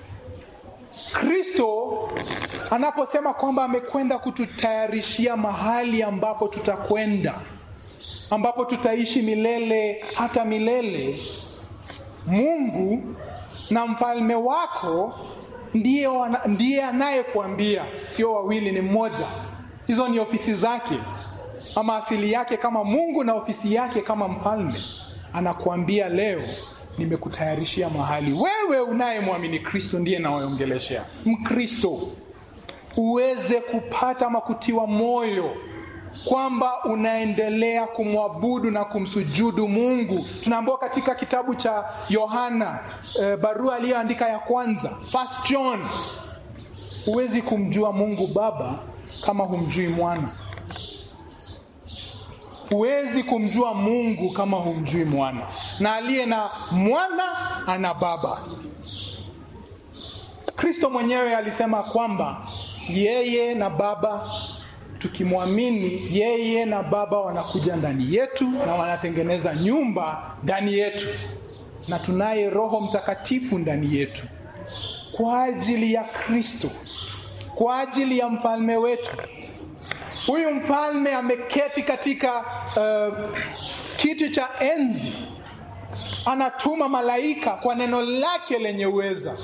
Kristo anaposema kwamba amekwenda kututayarishia mahali ambapo tutakwenda, ambapo tutaishi milele hata milele, Mungu na mfalme wako ndiye, ndiye anayekuambia, sio wawili, ni mmoja. Hizo ni ofisi zake, ama asili yake kama Mungu na ofisi yake kama mfalme. Anakuambia leo, nimekutayarishia mahali. Wewe unayemwamini Kristo ndiye nawaongeleshea, Mkristo, uweze kupata ama kutiwa moyo kwamba unaendelea kumwabudu na kumsujudu Mungu. Tunaambiwa katika kitabu cha Yohana e, barua aliyoandika ya kwanza, First John, huwezi kumjua Mungu Baba kama humjui mwana. Huwezi kumjua Mungu kama humjui mwana, na aliye na mwana ana baba. Kristo mwenyewe alisema kwamba yeye na baba tukimwamini yeye na baba wanakuja ndani yetu na wanatengeneza nyumba ndani yetu, na tunaye Roho Mtakatifu ndani yetu kwa ajili ya Kristo, kwa ajili ya mfalme wetu. Huyu mfalme ameketi katika uh, kiti cha enzi, anatuma malaika kwa neno lake lenye uweza,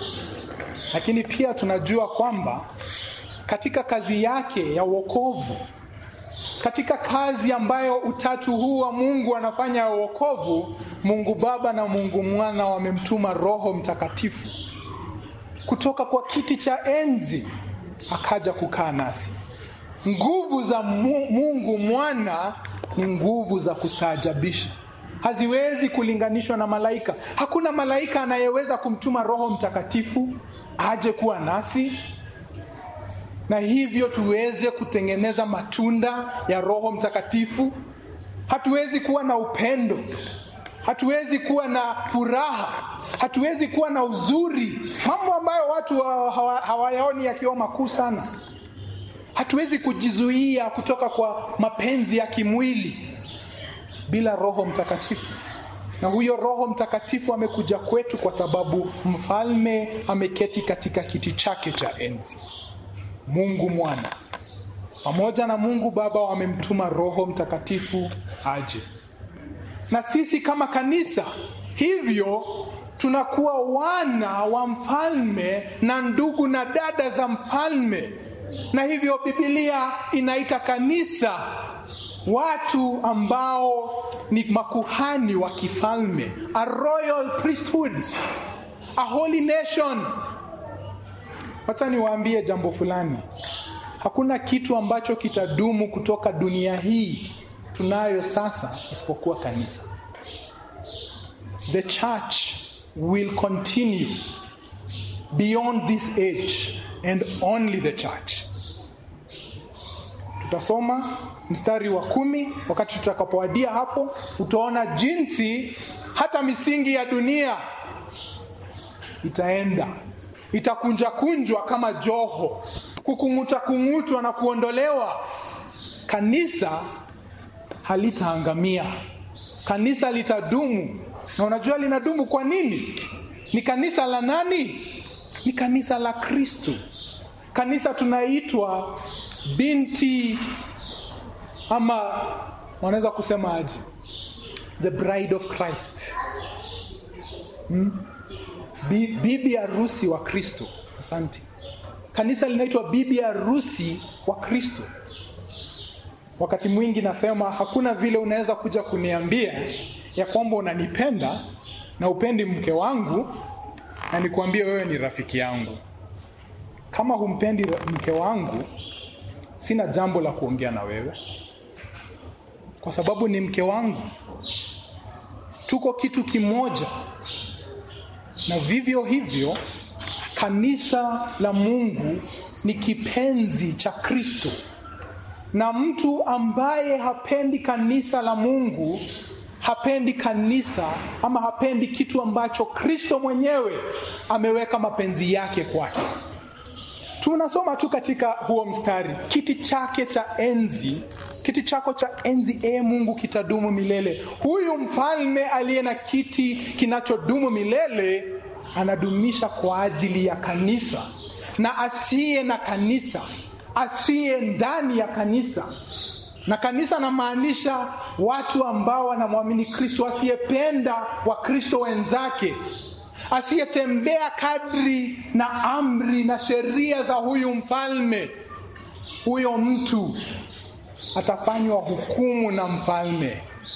lakini pia tunajua kwamba katika kazi yake ya wokovu katika kazi ambayo utatu huu wa Mungu anafanya ya wokovu, Mungu Baba na Mungu Mwana wamemtuma Roho Mtakatifu kutoka kwa kiti cha enzi akaja kukaa nasi. Nguvu za Mungu Mwana ni nguvu za kustaajabisha, haziwezi kulinganishwa na malaika. Hakuna malaika anayeweza kumtuma Roho Mtakatifu aje kuwa nasi na hivyo tuweze kutengeneza matunda ya Roho Mtakatifu. Hatuwezi kuwa na upendo, hatuwezi kuwa na furaha, hatuwezi kuwa na uzuri, mambo ambayo watu hawayaoni yakiwa makuu sana. Hatuwezi kujizuia kutoka kwa mapenzi ya kimwili bila Roho Mtakatifu. Na huyo Roho Mtakatifu amekuja kwetu kwa sababu mfalme ameketi katika kiti chake cha enzi. Mungu Mwana pamoja na Mungu Baba wamemtuma Roho Mtakatifu aje, na sisi kama kanisa hivyo tunakuwa wana wa mfalme na ndugu na dada za mfalme, na hivyo Biblia inaita kanisa watu ambao ni makuhani wa kifalme, a royal priesthood, a holy nation. Wacha niwaambie jambo fulani. Hakuna kitu ambacho kitadumu kutoka dunia hii tunayo sasa isipokuwa kanisa. The church will continue beyond this age and only the church. Tutasoma mstari wa kumi wakati tutakapowadia hapo, utaona jinsi hata misingi ya dunia itaenda itakunjakunjwa kama joho, kukung'uta kung'utwa na kuondolewa. Kanisa halitaangamia, kanisa litadumu. Na unajua linadumu kwa nini? Ni kanisa la nani? Ni kanisa la Kristo. Kanisa tunaitwa binti ama wanaweza kusema aje, the bride of Christ hmm? bibi harusi wa Kristo. Asante. Kanisa linaitwa bibi harusi wa Kristo. Wakati mwingi nasema hakuna vile unaweza kuja kuniambia ya kwamba unanipenda na upendi mke wangu na nikuambie wewe ni rafiki yangu. Kama humpendi mke wangu, sina jambo la kuongea na wewe, kwa sababu ni mke wangu. Tuko kitu kimoja na vivyo hivyo kanisa la Mungu ni kipenzi cha Kristo, na mtu ambaye hapendi kanisa la Mungu hapendi kanisa ama hapendi kitu ambacho Kristo mwenyewe ameweka mapenzi yake kwake. Tunasoma tu katika huo mstari, kiti chake cha enzi, kiti chako cha enzi e Mungu kitadumu milele. Huyu mfalme aliye na kiti kinachodumu milele anadumisha kwa ajili ya kanisa, na asiye na kanisa, asiye ndani ya kanisa na kanisa namaanisha watu ambao wanamwamini Kristo, asiyependa Wakristo wenzake, asiyetembea kadri na amri na sheria za huyu mfalme, huyo mtu atafanywa hukumu na mfalme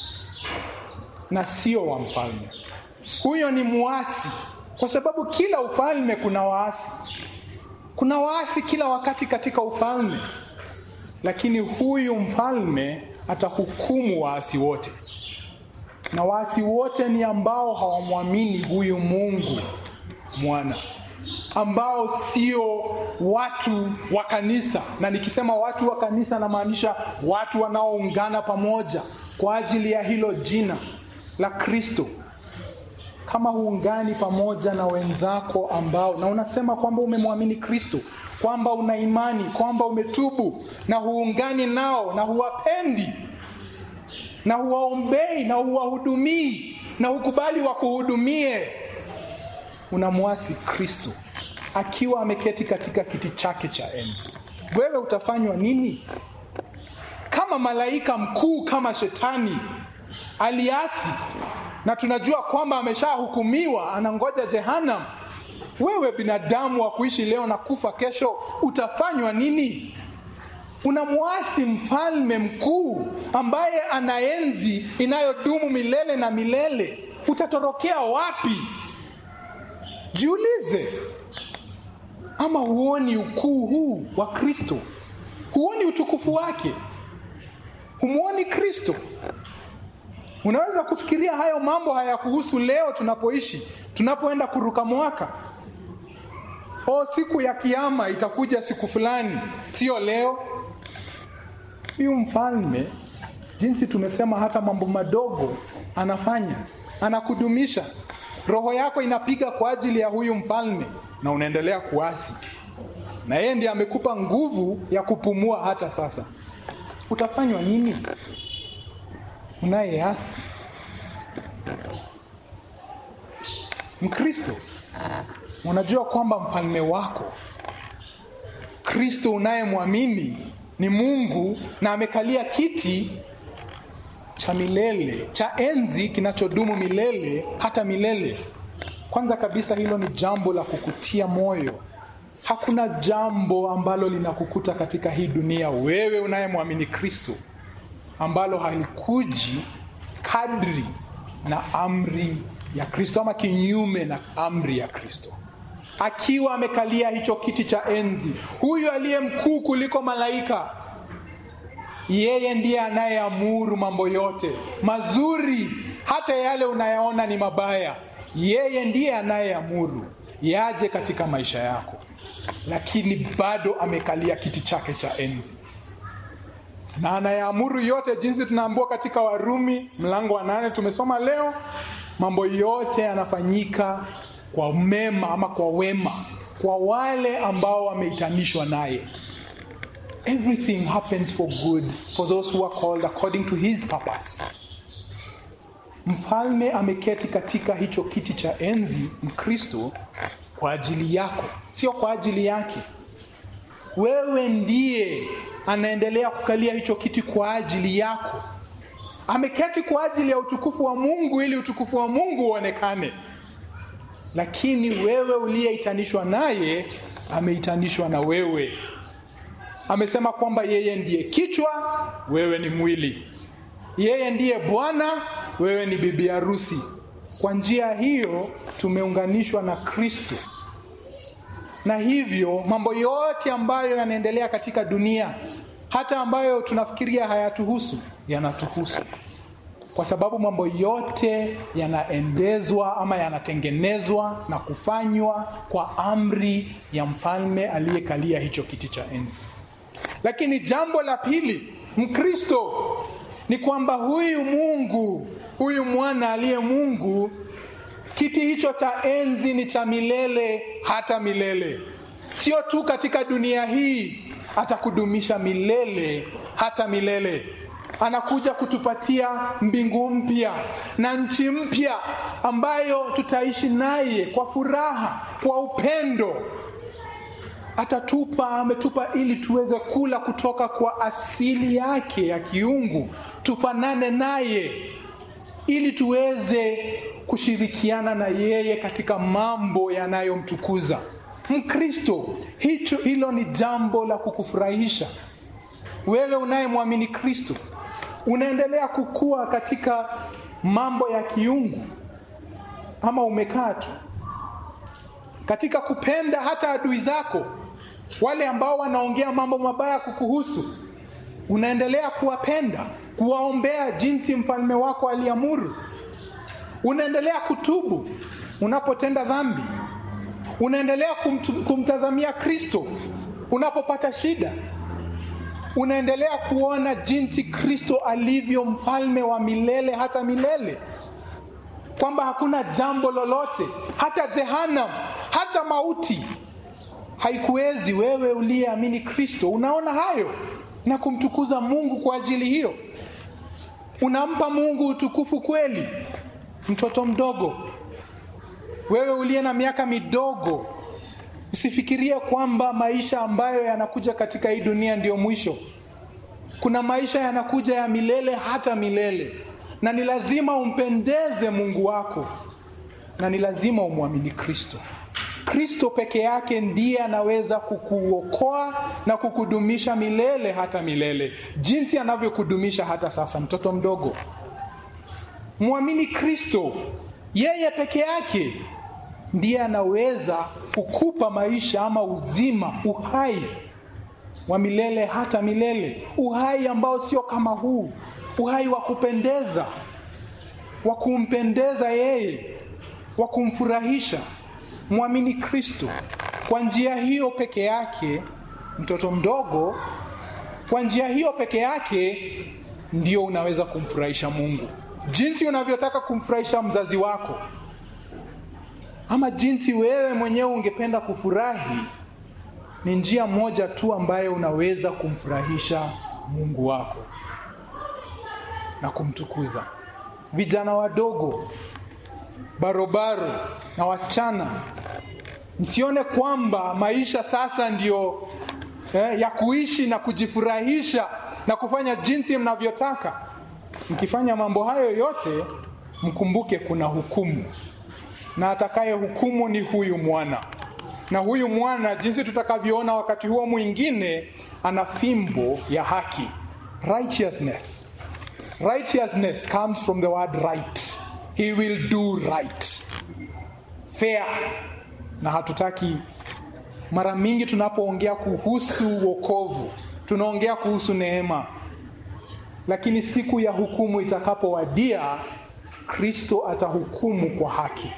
na sio wa mfalme. Huyo ni muasi, kwa sababu kila ufalme kuna waasi, kuna waasi kila wakati katika ufalme lakini huyu mfalme atahukumu waasi wote, na waasi wote ni ambao hawamwamini huyu Mungu mwana, ambao sio watu wa kanisa. Na nikisema watu wa kanisa, namaanisha watu wanaoungana pamoja kwa ajili ya hilo jina la Kristo. Kama huungani pamoja na wenzako ambao, na unasema kwamba umemwamini Kristo kwamba una imani kwamba umetubu na huungani nao na huwapendi na huwaombei na huwahudumii na hukubali wakuhudumie, unamwasi Kristo akiwa ameketi katika kiti chake cha enzi. Wewe utafanywa nini? Kama malaika mkuu kama Shetani aliasi, na tunajua kwamba ameshahukumiwa, anangoja Jehanamu wewe binadamu wa kuishi leo na kufa kesho, utafanywa nini? unamwasi mfalme mkuu ambaye ana enzi inayodumu milele na milele. Utatorokea wapi? Jiulize. Ama huoni ukuu huu wa Kristo? Huoni utukufu wake? Humwoni Kristo? Unaweza kufikiria hayo mambo hayakuhusu leo tunapoishi, tunapoenda kuruka mwaka. O, siku ya kiama itakuja siku fulani, sio leo. Huyu mfalme, jinsi tumesema, hata mambo madogo anafanya, anakudumisha. Roho yako inapiga kwa ajili ya huyu mfalme, na unaendelea kuasi, na yeye ndiye amekupa nguvu ya kupumua hata sasa. Utafanywa nini unayeasi? Mkristo, unajua kwamba mfalme wako Kristo unayemwamini ni Mungu na amekalia kiti cha milele cha enzi kinachodumu milele hata milele. Kwanza kabisa, hilo ni jambo la kukutia moyo. Hakuna jambo ambalo linakukuta katika hii dunia, wewe unayemwamini Kristo, ambalo halikuji kadri na amri ya Kristo ama kinyume na amri ya Kristo. Akiwa amekalia hicho kiti cha enzi, huyu aliye mkuu kuliko malaika, yeye ndiye anayeamuru mambo yote mazuri, hata yale unayaona ni mabaya, yeye ndiye anayeamuru yaje katika maisha yako, lakini bado amekalia kiti chake cha enzi na anayeamuru yote, jinsi tunaambiwa katika Warumi mlango wa nane tumesoma leo. Mambo yote yanafanyika kwa mema ama kwa wema kwa wale ambao wameitanishwa naye. Everything happens for good for those who are called according to his purpose. Mfalme ameketi katika hicho kiti cha enzi, Mkristo, kwa ajili yako, sio kwa ajili yake. Wewe ndiye anaendelea kukalia hicho kiti kwa ajili yako. Ameketi kwa ajili ya utukufu wa Mungu, ili utukufu wa Mungu uonekane. Lakini wewe uliyeitanishwa naye, ameitanishwa na wewe. Amesema kwamba yeye ndiye kichwa, wewe ni mwili. Yeye ndiye Bwana, wewe ni bibi harusi. Kwa njia hiyo tumeunganishwa na Kristo na hivyo mambo yote ambayo yanaendelea katika dunia, hata ambayo tunafikiria hayatuhusu, yanatuhusu, kwa sababu mambo yote yanaendezwa ama yanatengenezwa na kufanywa kwa amri ya mfalme aliyekalia hicho kiti cha enzi. Lakini jambo la pili, Mkristo, ni kwamba huyu Mungu, huyu mwana aliye Mungu kiti hicho cha enzi ni cha milele hata milele, sio tu katika dunia hii, atakudumisha milele hata milele. Anakuja kutupatia mbingu mpya na nchi mpya ambayo tutaishi naye kwa furaha, kwa upendo. Atatupa, ametupa ili tuweze kula kutoka kwa asili yake ya kiungu, tufanane naye ili tuweze kushirikiana na yeye katika mambo yanayomtukuza. Mkristo, hicho hilo ni jambo la kukufurahisha wewe unayemwamini Kristo. Unaendelea kukua katika mambo ya kiungu, ama umekaa tu katika kupenda hata adui zako, wale ambao wanaongea mambo mabaya kukuhusu, unaendelea kuwapenda kuwaombea jinsi mfalme wako aliamuru. Unaendelea kutubu unapotenda dhambi. Unaendelea kumtu, kumtazamia Kristo unapopata shida. Unaendelea kuona jinsi Kristo alivyo mfalme wa milele hata milele, kwamba hakuna jambo lolote, hata jehanamu, hata mauti haikuwezi wewe uliyeamini Kristo. Unaona hayo na kumtukuza Mungu kwa ajili hiyo. Unampa Mungu utukufu kweli. Mtoto mdogo, wewe uliye na miaka midogo, usifikirie kwamba maisha ambayo yanakuja katika hii dunia ndiyo mwisho. Kuna maisha yanakuja ya milele hata milele, na ni lazima umpendeze Mungu wako, na ni lazima umwamini Kristo. Kristo peke yake ndiye anaweza kukuokoa na kukudumisha milele hata milele, jinsi anavyokudumisha hata sasa. Mtoto mdogo, mwamini Kristo, yeye peke yake ndiye anaweza kukupa maisha ama uzima, uhai wa milele hata milele, uhai ambao sio kama huu, uhai wa kupendeza, wa kumpendeza yeye, wa kumfurahisha. Mwamini Kristo. Kwa njia hiyo peke yake, mtoto mdogo, kwa njia hiyo peke yake ndio unaweza kumfurahisha Mungu, jinsi unavyotaka kumfurahisha mzazi wako, ama jinsi wewe mwenyewe ungependa kufurahi. Ni njia moja tu ambayo unaweza kumfurahisha Mungu wako na kumtukuza. Vijana wadogo, barobaro na wasichana, msione kwamba maisha sasa ndio eh, ya kuishi na kujifurahisha na kufanya jinsi mnavyotaka. Mkifanya mambo hayo yote, mkumbuke kuna hukumu, na atakaye hukumu ni huyu mwana. Na huyu mwana, jinsi tutakavyoona wakati huo mwingine, ana fimbo ya haki, righteousness. Righteousness comes from the word right. He will do right, fair. Na hatutaki mara mingi tunapoongea kuhusu wokovu tunaongea kuhusu neema, lakini siku ya hukumu itakapowadia, Kristo atahukumu kwa haki,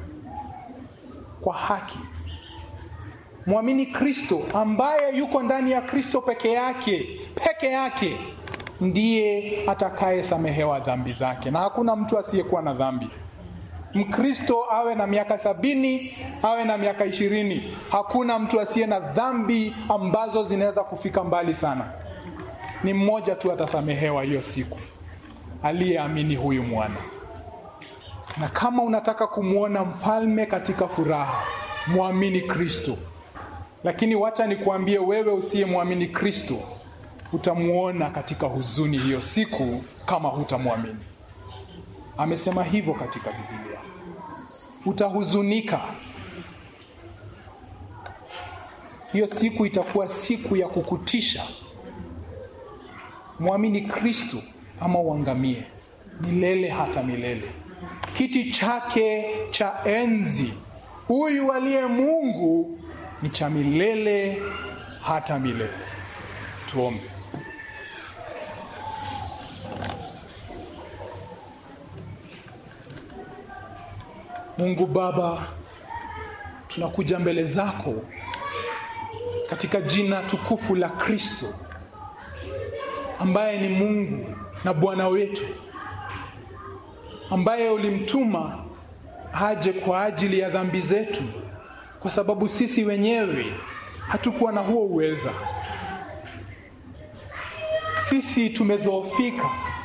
kwa haki. Mwamini Kristo ambaye yuko ndani ya Kristo peke yake, peke yake ndiye atakayesamehewa dhambi zake, na hakuna mtu asiyekuwa na dhambi. Mkristo awe na miaka sabini awe na miaka ishirini, hakuna mtu asiye na dhambi ambazo zinaweza kufika mbali sana. Ni mmoja tu atasamehewa hiyo siku, aliyeamini huyu mwana. Na kama unataka kumwona mfalme katika furaha, mwamini Kristo. Lakini wacha nikuambie wewe, usiyemwamini Kristo, utamwona katika huzuni hiyo siku kama hutamwamini. Amesema hivyo katika Biblia, utahuzunika. Hiyo siku itakuwa siku ya kukutisha. Mwamini Kristo ama uangamie milele hata milele. Kiti chake cha enzi, huyu aliye Mungu, ni cha milele hata milele. Tuombe. Mungu Baba, tunakuja mbele zako katika jina tukufu la Kristo ambaye ni Mungu na Bwana wetu, ambaye ulimtuma aje kwa ajili ya dhambi zetu, kwa sababu sisi wenyewe hatukuwa na huo uweza. Sisi tumedhoofika,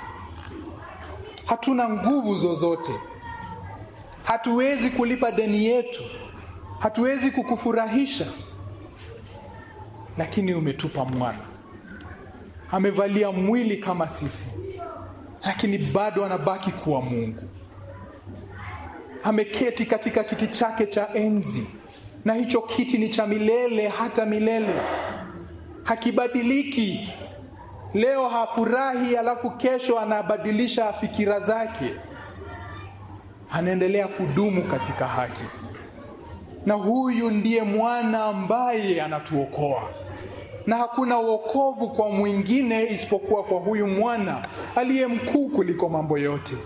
hatuna nguvu zozote hatuwezi kulipa deni yetu, hatuwezi kukufurahisha, lakini umetupa mwana, amevalia mwili kama sisi, lakini bado anabaki kuwa Mungu. Ameketi katika kiti chake cha enzi, na hicho kiti ni cha milele hata milele, hakibadiliki. Leo hafurahi, alafu kesho anabadilisha fikira zake anaendelea kudumu katika haki, na huyu ndiye mwana ambaye anatuokoa, na hakuna wokovu kwa mwingine isipokuwa kwa huyu mwana aliye mkuu kuliko mambo yote.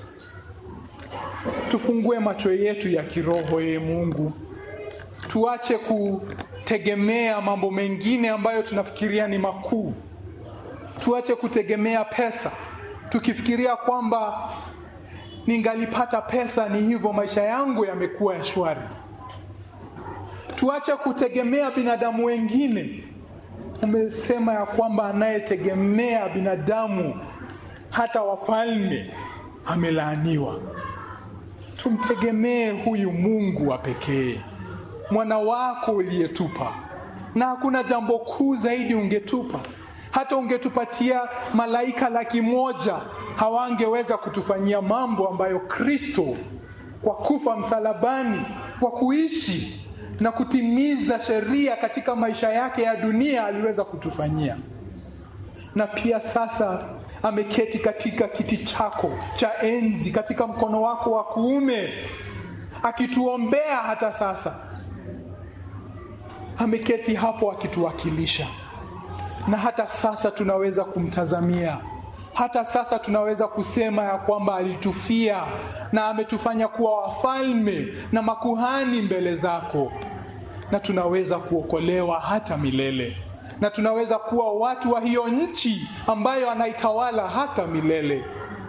Tufungue macho yetu ya kiroho, ye Mungu, tuache kutegemea mambo mengine ambayo tunafikiria ni makuu. Tuache kutegemea pesa tukifikiria kwamba ningalipata pesa ni hivyo maisha yangu yamekuwa ya shwari. Tuache kutegemea binadamu wengine. Umesema ya kwamba anayetegemea binadamu, hata wafalme, amelaaniwa. Tumtegemee huyu Mungu wa pekee, mwana wako uliyetupa, na hakuna jambo kuu zaidi ungetupa. Hata ungetupatia malaika laki moja hawangeweza kutufanyia mambo ambayo Kristo kwa kufa msalabani, kwa kuishi na kutimiza sheria katika maisha yake ya dunia aliweza kutufanyia na pia sasa ameketi katika kiti chako cha enzi katika mkono wako wa kuume akituombea hata sasa ameketi hapo akituwakilisha na hata sasa tunaweza kumtazamia hata sasa tunaweza kusema ya kwamba alitufia na ametufanya kuwa wafalme na makuhani mbele zako na tunaweza kuokolewa hata milele na tunaweza kuwa watu wa hiyo nchi ambayo anaitawala hata milele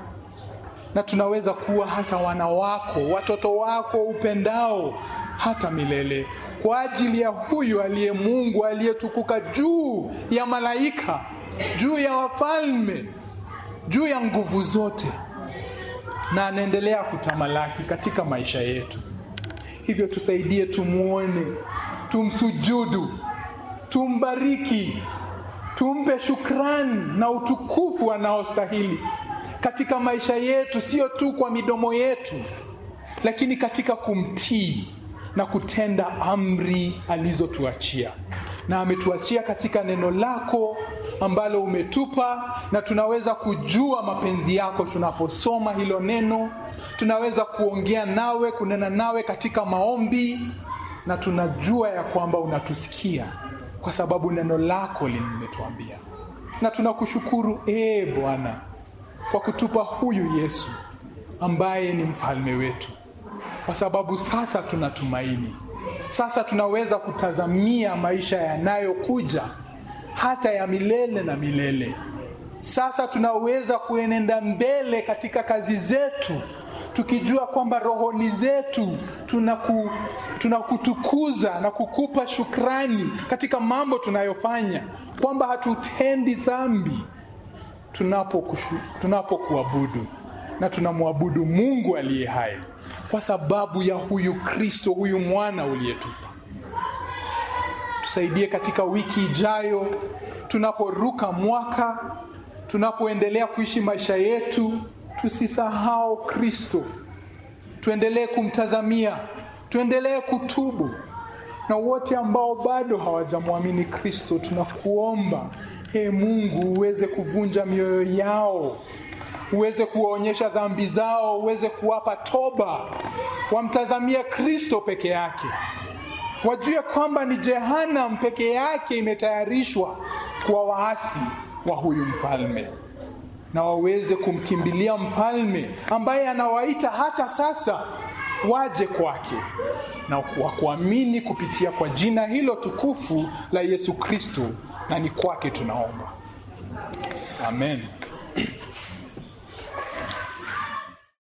na tunaweza kuwa hata wana wako watoto wako upendao hata milele kwa ajili ya huyu aliye mungu aliyetukuka juu ya malaika juu ya wafalme juu ya nguvu zote na anaendelea kutamalaki katika maisha yetu hivyo tusaidie tumwone tumsujudu tumbariki tumpe shukrani na utukufu anaostahili katika maisha yetu sio tu kwa midomo yetu lakini katika kumtii na kutenda amri alizotuachia na ametuachia katika neno lako ambalo umetupa na tunaweza kujua mapenzi yako tunaposoma hilo neno tunaweza kuongea nawe kunena nawe katika maombi na tunajua ya kwamba unatusikia kwa sababu neno lako limetuambia na tunakushukuru ee bwana kwa kutupa huyu yesu ambaye ni mfalme wetu kwa sababu sasa tunatumaini sasa tunaweza kutazamia maisha yanayokuja hata ya milele na milele sasa tunaweza kuenenda mbele katika kazi zetu tukijua kwamba rohoni zetu tunaku, tunakutukuza na kukupa shukrani katika mambo tunayofanya kwamba hatutendi dhambi tunapokuabudu tunapo na tunamwabudu mungu aliye hai kwa sababu ya huyu kristo huyu mwana uliyetupa tusaidie katika wiki ijayo tunaporuka mwaka tunapoendelea kuishi maisha yetu tusisahau kristo tuendelee kumtazamia tuendelee kutubu na wote ambao bado hawajamwamini kristo tunakuomba e mungu uweze kuvunja mioyo yao uweze kuwaonyesha dhambi zao uweze kuwapa toba wamtazamie kristo peke yake wajue kwamba ni jehanam peke yake imetayarishwa kwa waasi wa huyu mfalme na waweze kumkimbilia mfalme ambaye anawaita hata sasa waje kwake na wakuamini kupitia kwa jina hilo tukufu la yesu kristo na ni kwake tunaomba amen